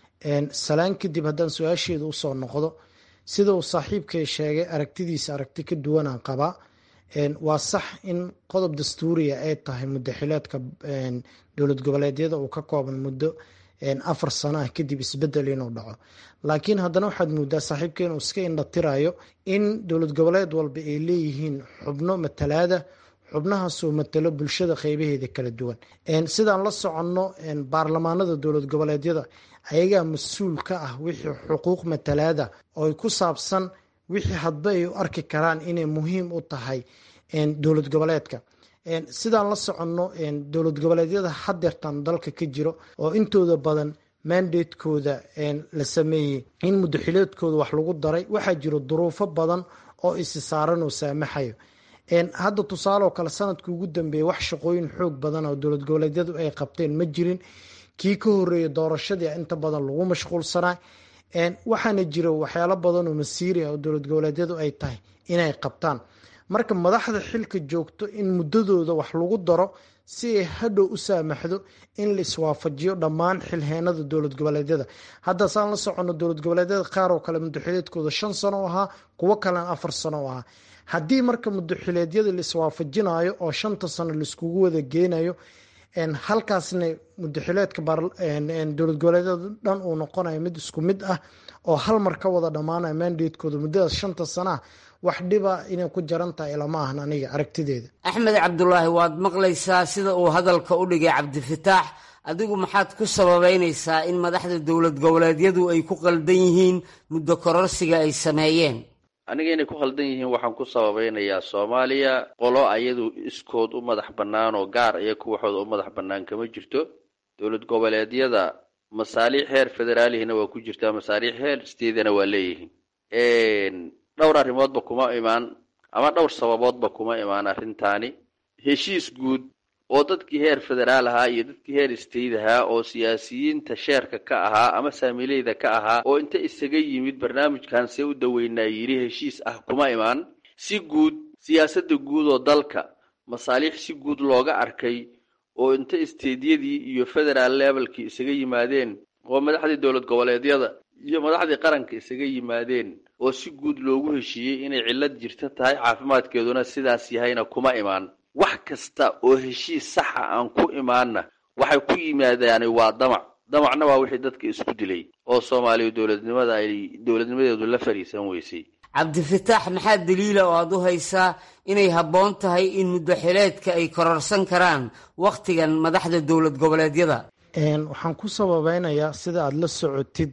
salaan kadib haddaan su-aasheeda usoo noqdo sida uu saaxiibkay sheegay aragtidiisa aragti ka duwanaan qabaa waa sax in qodob dastuuriya ay tahay muddaxileedka dowlad goboleedyada uu ka kooban muddo afar sano ah kadib isbedel inuu dhaco laakiin haddana waxaad moodaa saaxiibka inuu iska indhatirayo in dowlad goboleed walba ay leeyihiin xubno matalaada xubnahaasoo matalo bulshada qeybaheeda kala duwan sidaan la soconno baarlamaanada dowlad goboleedyada ayagaa mas-uul ka ah wixii xuquuq matalaada oo ku saabsan wixii hadba ay u arki karaan inay muhiim u tahay dowlad goboleedka sidaan la soconno dowlad goboleedyada hadeertan dalka ka jiro oo intooda badan mandatekooda la sameeyey in muddaxileedkooda wax lagu daray waxaa jiro duruufo badan oo isi saaran oo saamaxayo hadda tusaale oo kale sanadkii ugu dambeeyay wax shaqooyin xoog badan oo dowlad goboleedyadu ay qabteen ma jirin kii ka horeeyay doorashadii inta badan lagu mashquulsanaa waxaana jira waxyaalo badan oo masiiri ah oo dowlad goboleedyadu ay tahay inay qabtaan marka madaxda xilka joogto in muddadooda wax lagu daro si ay hadhow u saamaxdo in la iswaafajiyo dhammaan xilheenada dowlad goboleedyada hadda saan la socono dowlad goboleedyada qaar oo kale muddaxileedkooda shan sano u ahaa kuwo kalena afar sano u ahaa haddii marka muddaxileedyada la iswaafajinayo oo shanta sano laiskugu wada geenayo halkaasna muddaxileedka dowlad goboleedyada dhan uu noqonayo mid isku mid ah oo hal mar ka wada dhammaanayo mandatekooda muddadaas shanta sana ah wax dhiba inay ku jaran tahay lama ahan aniga aragtideeda axmed cabdulaahi waad maqlaysaa sida uu hadalka u dhigay cabdifataax adigu maxaad ku sababeynaysaa in madaxda dowlad goboleedyadu ay ku qaldan yihiin muddo kororsiga ay sameeyeen aniga inay ku khaldan yihiin waxaan ku sababeynayaa soomaaliya qolo ayadu iskood u madax bannaan oo gaar iyo kuwaxooda u madax bannaan kama jirto dowlad goboleedyada masaaliix heer federaalihina waa ku jirtaa masaaliix heer steedana waa leeyihiin dhowr arrimoodba kuma imaan ama dhowr sababoodba kuma imaan arrintaani heshiis guud oo dadkii heer federaal ahaa iyo dadkii heer state ahaa oo siyaasiyiinta sheerka ka ahaa ama saamileyda ka ahaa oo inta isaga yimid barnaamijkan see u daweynaa yidhi heshiis ah kuma imaan si guud siyaasadda guud oo dalka masaaliix si guud looga arkay oo inta isteedyadii iyo federaal levelkii isaga yimaadeen oo madaxdii dowlad goboleedyada iyo madaxdii qaranka isaga yimaadeen oo si guud loogu heshiiyey inay cillad jirta tahay caafimaadkeeduna sidaas yahayna kuma imaan wax kasta oo heshiis saxa aan ku imaanna waxay ku yimaadaani waa damac damacna waa wixii dadka isku dilay oo soomaaliya dowladnimada ay dowladnimadeedu la fariisan weysay cabdifataax maxaa daliila oo aad u haysaa inay habboon tahay in muddaxileedka ay kororsan karaan wakhtigan madaxda dowlad goboleedyada waxaan ku sababeynayaa sida aada la socotid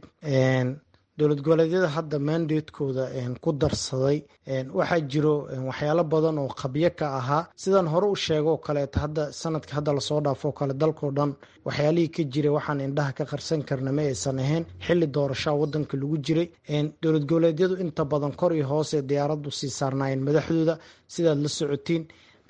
dowlad goboleedyada hadda mandatekooda ku darsaday waxaa jiro waxyaalo badan oo qabyo ka ahaa sidaan hore u sheego oo kaleeto hadda sanadka hadda lasoo dhaafo oo kale dalkao dhan waxyaalihii ka jiray waxaan indhaha ka qarsan karna ma aysan ahayn xili doorashaa wadanka lagu jiray dowlad goboleedyadu inta badan kor iyo hoose diyaaradu sii saarnaayeen madaxdooda sidaad la socotiin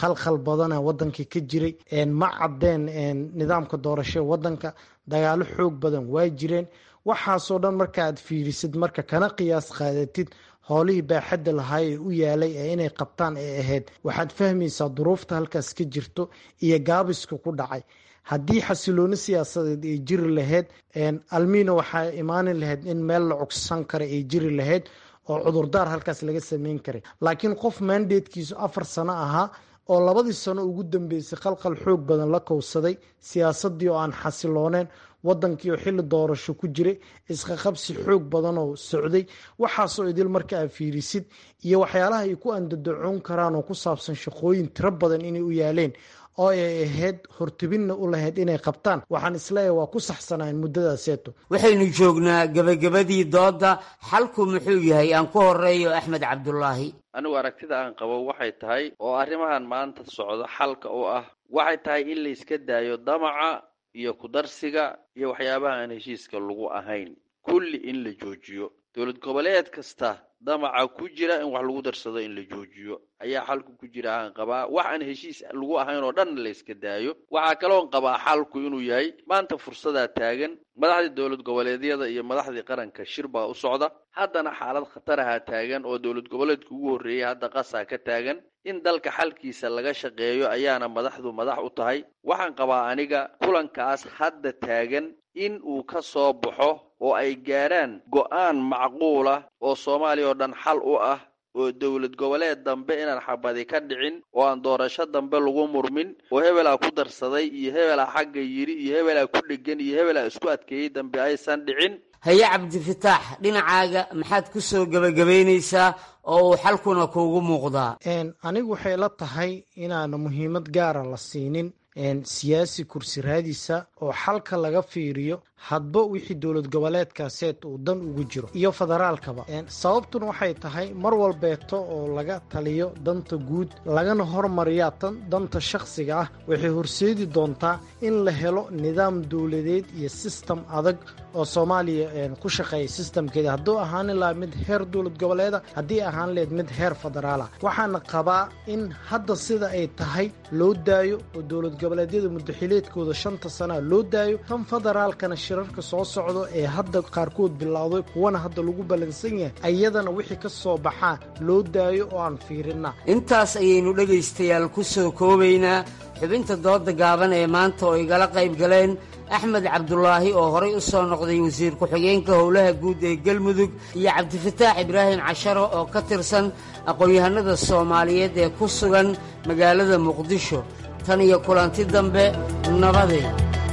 khalkhal badana wadankii ka jiray ma cadeen nidaamka doorasho wadanka dagaalo xoog badan waa jireen waxaasoo dhan markaaad fiirisid marka kana qiyaas qaadatid howlihii baaxadda lahaa ee u yaalay ee inay qabtaan ee ahayd waxaad fahmaysaa duruufta halkaas ka jirto iyo gaabiska ku dhacay haddii xasilooni siyaasadeed ay jiri lahayd almiina waxaa imaani lahayd in meel la cogsan kara ay jiri lahayd oo cudurdaar halkaas laga sameyn karay laakiin qof mandatekiisu afar sano ahaa oo labadii sano ugu dambeysay qalqal xoog badan la kowsaday siyaasadii oo aan xasilooneen wadankii oo xili doorasho ku jiray isqaqabsi xoog badan oo socday waxaasoo idil marka aad fiirisid iyo waxyaalaha ay ku andadacoon karaan oo ku saabsan shaqooyin tiro badan inay u yaaleen oo ay ahayd hortubinna u lahayd inay qabtaan waxaan isleeyahay waa ku saxsanayn muddadaaseeto waxaynu joognaa gebagabadii doodda xalku muxuu yahay aan ku horeeyo axmed cabdulaahi anigu aragtida aan qabo waxay tahay oo arrimahan maanta socdo xalka u ah waxay tahay in la iska daayo damaca iyo kudarsiga iyo waxyaabaha aan heshiiska lagu ahayn kulli in la joojiyo dowlad goboleed kasta damaca ku jira in wax lagu darsado in la joojiyo ayaa xalku ku jira aan qabaa wax aan heshiis lagu ahayn oo dhan la iska daayo waxaa kaloon qabaa xalku inuu yahay maanta fursadaa taagan madaxdii dowlad goboleedyada iyo madaxdii qaranka shir baa u socda haddana xaalad khataraha taagan oo dowlad goboleedka ugu horreeyay hadda qasaa ka taagan in dalka xalkiisa laga shaqeeyo ayaana madaxdu madax u tahay waxaan qabaa aniga kulankaas hadda taagan in uu ka soo baxo oo ay gaadhaan go'aan macquula oo soomaaliya oo dhan xal u ah oo dowlad goboleed dambe inaan xabadi ka dhicin oo aan doorasho dambe lagu murmin oo hebelaa ku darsaday iyo hebelaa xagga yidhi iyo hebelaa ku dhegan iyo hebelaa isku adkeeyey dambe aysan dhicin haye cabdifataax dhinacaaga maxaad ku soo gebagabaynaysaa oo uu xalkuna kuugu muuqdaa anigu waxay la tahay inaana muhiimad gaara la siinin siyaasi kursi raadiisa oo xalka laga fiiriyo hadba wixii dowlad goboleedkaaseed uu dan ugu jiro iyo federaalkaba sababtuna waxay tahay mar walbeeto oo laga taliyo danta guud lagana hormariyaa tan danta shakhsiga ah waxay horseedi doontaa in la helo nidaam dowladeed iyo sistem adag oo soomaaliya ku shaqeeya sistamkeeda hadduu ahaani lahaa mid heer dowlad goboleeda haddii ahaan leed mid heer federaala waxaana qabaa in hadda sida ay tahay loo daayo oo dowlad goboleedyada mudaxileedkooda shanta sanaa loo daayo tan federaalkana shirarka soo socdo ee hadda qaarkood bilowday kuwana hadda lagu ballansan yahay ayadana wixii ka soo baxaa loo daayo oo aan fiirina intaas ayaynu dhegaystayaal ku soo koobaynaa xubinta dooda gaaban ee maanta oo igala qayb galeen axmed cabdulaahi oo horay u soo noqday wasiir ku-xigeenka howlaha guud ee galmudug iyo cabdifataax ibraahim casharo oo ka tirsan aqoon-yahanada soomaaliyeed ee ku sugan magaalada muqdisho tan iyo kulanti dambe nabadeed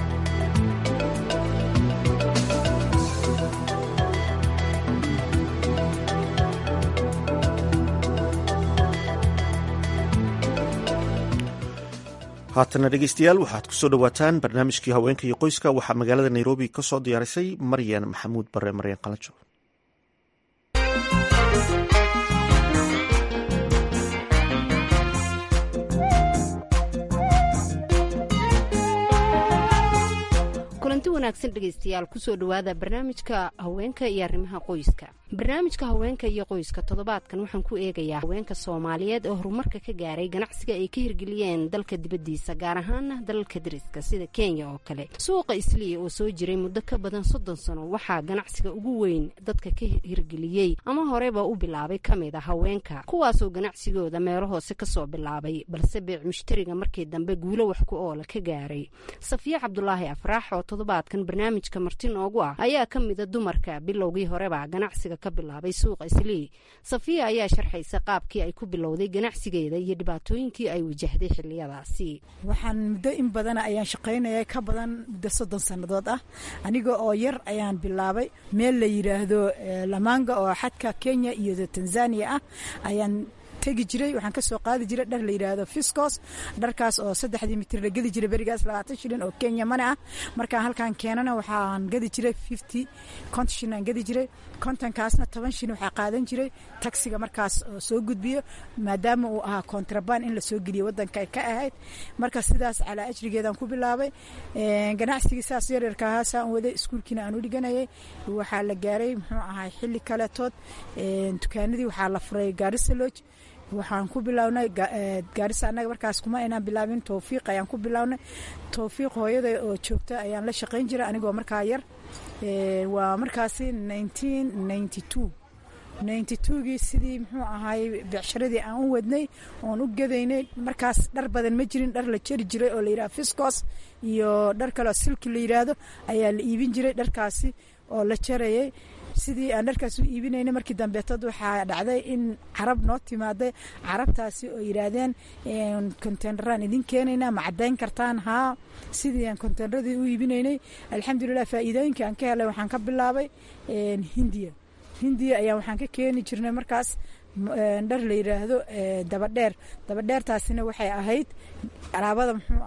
haatana dhegeystayaal waxaad kusoo dhowaataan barnaamijkii haweenka iyo qoyska waxaa magaalada nairobi ka soo diyaarisay maryan maxamuud bare maryan qalajo kulanti wanaagsan dhegaystayaal kusoo dhowaada barnaamijka haweenka iyo arrimaha qoyska barnaamijka haweenka iyo qoyska toddobaadkan waxaan ku eegayaa haweenka soomaaliyeed oo horumarka ka gaaray ganacsiga ay ka hirgeliyeen dalka dibaddiisa gaar ahaana dalalka dariska sida kenya oo kale suuqa isliya oo soo jiray muddo ka badan soddon sano waxaa ganacsiga ugu weyn dadka ka hirgeliyey ama horeba u bilaabay ka mid a haweenka kuwaasoo ganacsigooda meelo hoose kasoo bilaabay balse beec mushtariga markii dambe guulo wax ku oola ka gaaray safiya cabdulaahi afraax oo toddobaadkan barnaamijka marti noogu ah ayaa ka mida dumarka bilowgii horeba ganacsiga ka bilaabay suuqa islii safiya ayaa sharxaysa qaabkii ay ku bilowday ganacsigeeda iyo dhibaatooyinkii ay wajahday xiliyadaasi waxaan muddo in badana ayaan shaqaynaya ka badan muddo soddon sannadood ah aniga oo yar ayaan bilaabay meel la yidhaahdo lamaanga oo xadka kenya iyo tanzania ah ayaan tegi jiray waxaan ka soo qaadi jiray dhar la yidhaahdo fiscos dharkaas oo saddexdii mitir la gedi jiray berigaas labaatan shilin oo kenya mane ah markaan halkaan keenana waxaan gadi jiray fifty konton shilin aan gadi jiray kontonkaasna toban shilin waxaa qaadan jiray taksiga markaas oo soo gudbiyo maadaama uu ahaa kontrabaan in la soo geliyo waddanka ay ka ahayd marka sidaas calaa ajrigeedaan ku bilaabay ganacsigii saas yaryarka ahaa saan waday iskuulkiina aan u dhiganayay waxaa la gaaray muxuu ahay xilli kaletood dukaanadii waxaa la furay gaarisa lodge waxaan ku bilownay gaarisa annaga markaas kuma aynaan bilaabin towfiiq ayaan ku bilownay towfiiq hooyada oo joogta ayaan la shaqayn jiray anigoo markaa yar waa markaasi nineteen ninety two ninety twogii sidii muxuu ahaay becsharadii aan u wadnay oon u gadaynay markaas dhar badan ma jirin dhar la jeri jiray oo la yidhaha fiscos iyo dhar kaleoo silki la yidhaahdo ayaa la iibin jiray dharkaasi oo la jarayay sidii aan dharkaas u iibinayna markii dambeetad waxaa dhacday in carab noo timaaday carabtaasi oo yidhaahdeen konteyneraan idin keenaynaa ma caddayn kartaan haa sidii aan konteyneradii u iibinaynay alxamdulilah faa'iidooyinka aan ka helay waxaan ka bilaabay hindiya hindiya ayaa waxaan ka keeni jirnay markaas dhar la yidhaahdo dabadheer dabadheertaasina waxay ahayd alaabada muxuu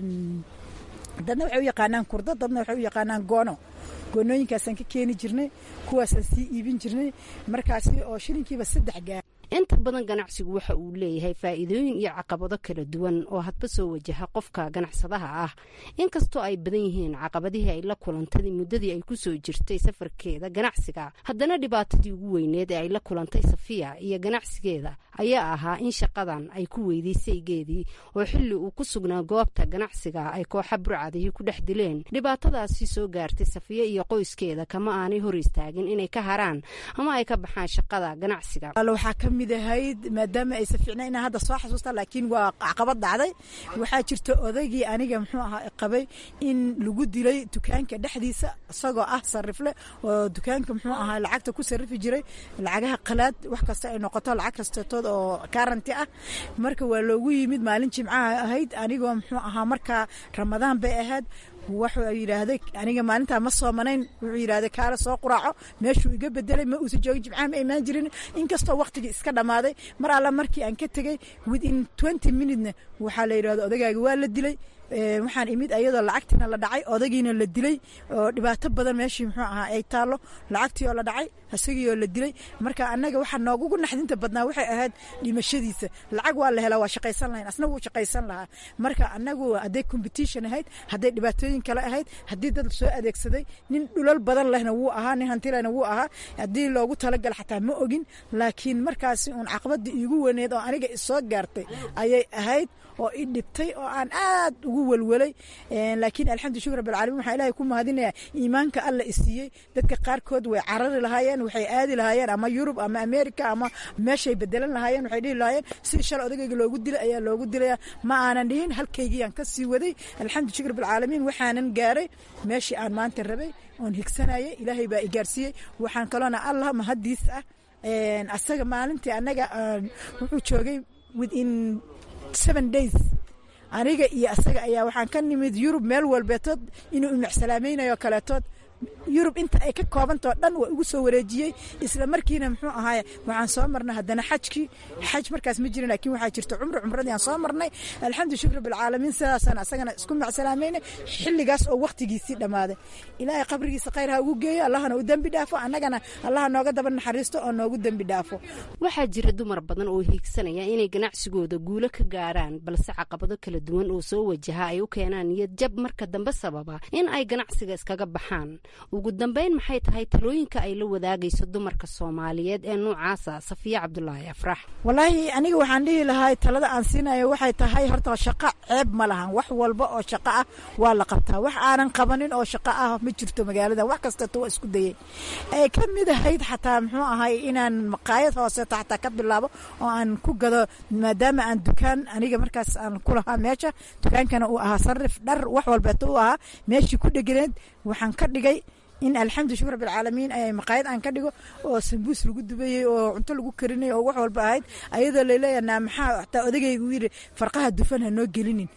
dadna waxay u yaqaanaan kurdo dadna waxay u yaqaanaan goono goonooyinkaasaan ka keeni jirnay kuwaasaan sii iibin jirnay markaasi oo shilinkiiba saddex gaar inta badan ganacsigu waxa uu leeyahay faa'iidooyin iyo caqabado kala duwan oo hadba soo wajaha qofka ganacsadaha ah inkastoo ay badan yihiin caqabadihii ay la kulantay muddadii ay ku soo jirtay safarkeeda ganacsiga haddana dhibaatadii ugu weyneed ee ay la kulantay safiya iyo ganacsigeeda ayaa ahaa in shaqadan ay ku weyday saygeedii oo xilli uu ku sugnaa goobta ganacsiga ay kooxa burcadihii ku dhex dileen dhibaatadaasi soo gaartay safiya iyo qoyskeeda kama aanay hor istaagin inay ka haraan ama ay ka baxaan shaqada ganacsiga mid ahayd maadaama aysa fiicna inaan hadda soo xasuusta laakiin waa caqabad dhacday waxaa jirta odaygii aniga muxuu ahaa qabay in lagu dilay dukaanka dhexdiisa isagoo ah sarifle oo dukaanka muxuu ahaa lacagta ku sarifi jiray lacagaha qalaad wax kasta ay noqoto lacag kastatood oo karanti ah marka waa loogu yimid maalin jimcaha ahayd anigoo muxuu ahaa markaa ramadaan bay ahayd wuxuu yidhaahday aniga maalintaa ma soomanayn wuxuu yidhahday kaala soo quraaco meeshuu iga bedelay ma uusan joogin jimcaha ma imaan jirin inkastoo waqtigii iska dhammaaday mar alla markii aan ka tegey within twenty minutena waxaa la yidhahdo odagaaga waa la dilay waxaan imid ayadoo lacagtiina la dhacay odagiina la dilay oo dhibaato badan meeshii muxuu ahaa ay taallo lacagtii oo la dhacay isagii oo la dilay marka annaga waxaa noogugu naxdinta badnaa waxay ahayd dhimashadiisa lacag waa la helaa waa shaqaysan lahayn asna wuu shaqaysan lahaa marka annagu hadday competition ahayd hadday dhibaatooyin kale ahayd haddii dad soo adeegsaday nin dhulal badan lehna wuu ahaa nin hantilehna wuu ahaa haddii loogu talagal xataa ma ogin laakiin markaasi uun caqabadii iigu weyneed oo aniga isoo gaartay ayay ahayd oo i dhibtay oo aan aad ugu welwelay laakiin alxamdu shukr rabbilcaalamiin waxaa ilaahay ku mahadinayaa iimaanka alla isiiyey dadka qaarkood way carari lahaayeen waxay aadi lahaayeen ama yurub ama america ama meeshay bedelan lahaayeen waxay dhihi lahaayeen sidii shalay odagayga loogu dilay ayaa loogu dilaya ma aanan dhihin halkaygiyaan ka sii waday alxamdu shukr rabbilcaalamiin waxaanan gaaray meeshii aan maanta rabay oon higsanayay ilaahay baa i gaarsiiyey waxaan kaloona allah mahadiis ah asaga maalintii annaga wuxuu joogay within seven days aniga iyo asaga ayaa waxaan ka nimid yurub meel walbeetood inuu imicsalaamaynayo kaleetood yurub inta ay ka koobantao dhan waa igu soo wareejiyey isla markiina muxuu ahaaye waxaan soo marnay haddana xajkii xaj markaas ma jirin laakiin waxaa jirta cumri cumradii aan soo marnay alxamdu shukr bilcaalamiin sidaasaan asagana isku macsalaameynay xilligaas oo waqtigiisii dhammaaday ilaahay qabrigiisa khayr ha ugu geeyo allahana u dembi dhaafo annagana allaha nooga daba naxariisto oo noogu dembi dhaafo waxaa jira dumar badan oo hiigsanaya inay ganacsigooda guulo ka gaaraan balse caqabado kala duwan oo soo wajaha ay u keenaan niyad jab marka dambe sababa in ay ganacsiga iskaga baxaan ugu dambeyn maxay tahay talooyinka ay la wadaagayso dumarka soomaaliyeed ee noocaasa safiya cabdulaahi afrax walaahi aniga waxaan dhihi lahay talada aan siinayo waxay tahay horta shaqo ceeb ma lahan wax walba oo shaqo ah waa la qabtaa wax aanan qabanin oo shaqo ah ma jirto magaalada wax kastato waa isku dayeen ay ka mid ahayd xataa muxuu ahay inaan maqaayad hooseeto xataa ka bilaabo oo aan ku gado maadaama aan dukaan aniga markaas aan ku lahaa meesha dukaankana uu ahaa sarif dhar wax walbeeto u ahaa meeshii ku dheganeed waxaan ka dhigay in alxamdu shukr rabbilcaalamiin ay maqaayad aan ka dhigo oo sambuus lagu dubayey oo cunto lagu karinay oo wax walba ahayd ayadoo laleeyaha naa maxaa xataa odagayga u yidhi farqaha dufan ha noo gelinin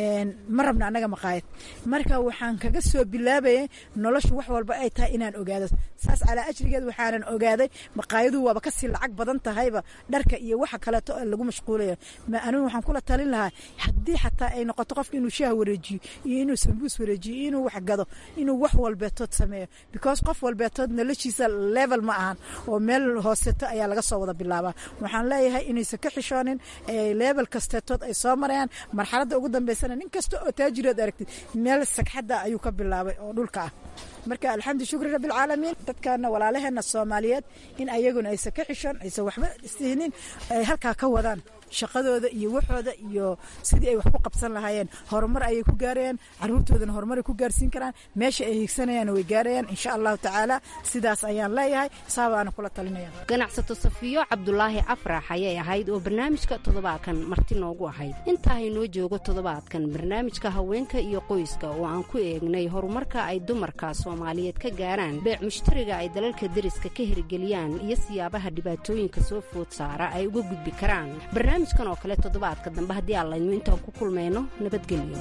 ma rabna annaga maqaayad marka waxaan kaga soo bilaabayay noloshu wax walba ay tahay inaan ogaado saas calaa ajrigeed waxaanan ogaaday maqaayadu waaba kasii lacag badan tahayba dharka iyo waxa kaleeto lagu mashquulaya anigu waxaan kula talin lahaa haddii xataa ay noqoto qofka inuu shaah wareejiyo iyo inuu sambuus wareejiyo iyo inuu wax gado inuu wax walbeetood sameeyo because qof walbeetood noloshiisa level ma ahan oo meel hooseto ayaa laga soo wada bilaabaa waxaan leeyahay inaysan ka xishoonin level kasteetood ay soo marayaan marxaladda ugu dambeysana nin kasta oo taajirood aragtid meel sagxadda ayuu ka bilaabay oo dhulka ah marka alxamdu shukri rabbilcaalamiin dadkana walaalaheena soomaaliyeed in ayaguna aysan ka xishoon aysan waxba istihinin ay halkaa ka wadaan shaqadooda iyo waxooda iyo sidii ay wax ku qabsan lahaayeen horumar ayay ku gaarayaan caruurtoodana horumaray ku gaarsiin karaan meesha ay higsanayaan way gaarayaan insha allahu tacaala sidaas ayaan leeyahay saabaana kula talinaya ganacsato safiyo cabdulaahi afrax ayay ahayd oo barnaamijka toddobaadkan marti noogu ahayd intaa haynoo joogo toddobaadkan barnaamijka haweenka iyo qoyska oo aan ku eegnay horumarka ay dumarka soomaaliyeed ka gaaraan beec mushtariga ay dalalka deriska ka hirgeliyaan iyo siyaabaha dhibaatooyinka soo food saara ay uga gudbi karaan barnaamijkan oo kale toddobaadka dambe haddii aan laydmo intaan ku kulmayno nabadgelyo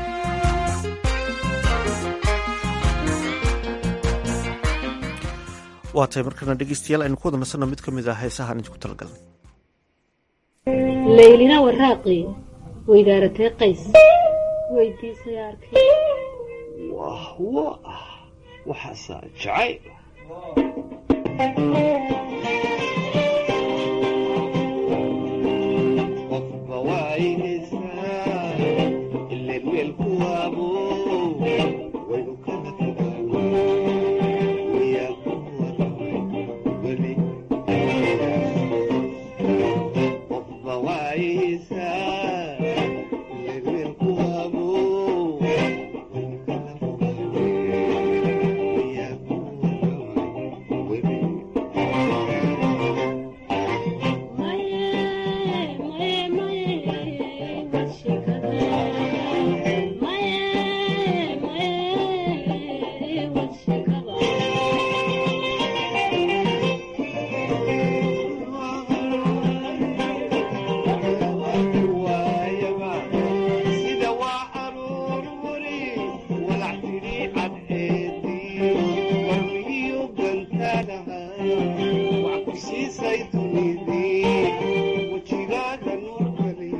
waa tahay markana dhegeystayaal aynu ku wada nasanno mid ka mid ah heesahaan idinku talagalnay laylina waraaqi weydaaratee qays weydiisay arkay wah wah waxaasaa jacayl qofba waynaysaa ileen meel ku waabo waynu kala fogaano wayaa ku waramay weli qofba waynaysaa ileen meel ku waabo waynu kala fogaano wayaa ku waramay weli sida waa aroor wari walac tidhi cadceedii warmigiyo gantaanaha wax ku siisay dunidii wejigaaga nuurkali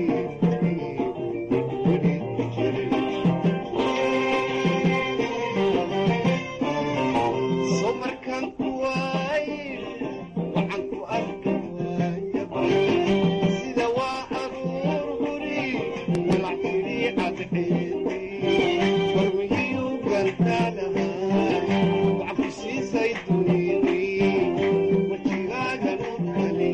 soo markaan ku waaye waxaan ku arki waayaba sida waa aroor hori walac tidhi cadceedii warmigiyo gantaanaha wax ku siisay dunidii wejigaaga nuurkali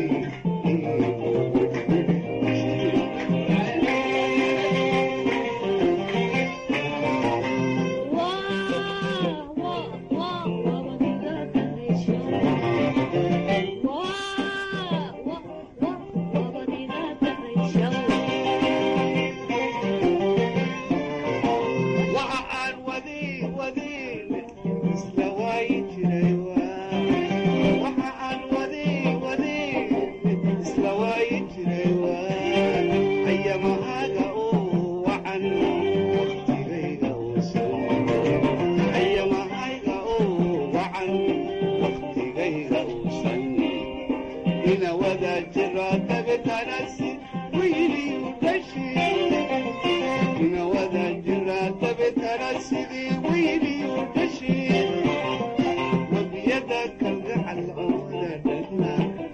waxa aan wadi wadin isla waayi jiray waa waxa aan wadi wadin isla waayi jiray waa ayamahaaga oo wacan waqtigayga uusan ayamahayga oo wacan waqtigayga uusan ina wada jira dabetanasi wiiliyu dhashi ina wada jira dabetana sidii wiiliyu dhashi wabiyada kalgacal ooda dhadna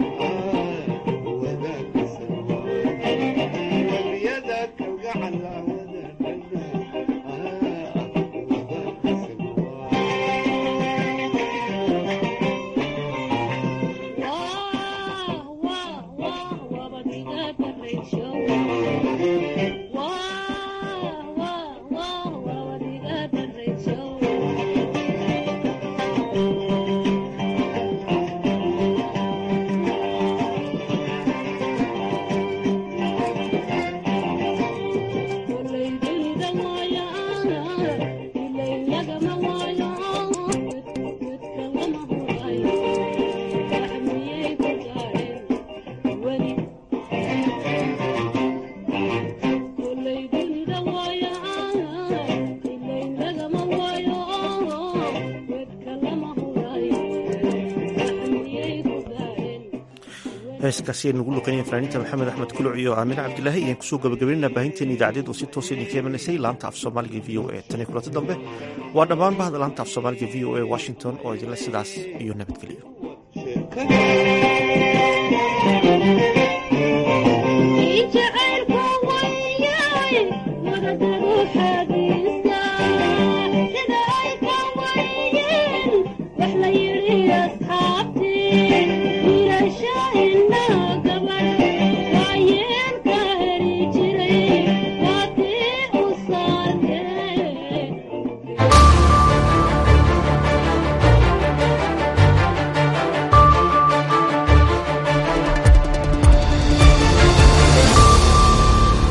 wabiyada kalgacal ooda dhadna heeskaasi aynu ugu luqeynaya fanaaniinta maxamed axmed kuluc iyo aamine cabdilaahi ayaan kusoo gabagabaynana baahinteena idaacadeed oo si toosa idinka imanaysay laanta af soomaaliga v o a tan iyo kulanti dambe waa dhammaan bahda laanta af soomaaliga v o a washington oo idinle sidaas iyo nabadgelyo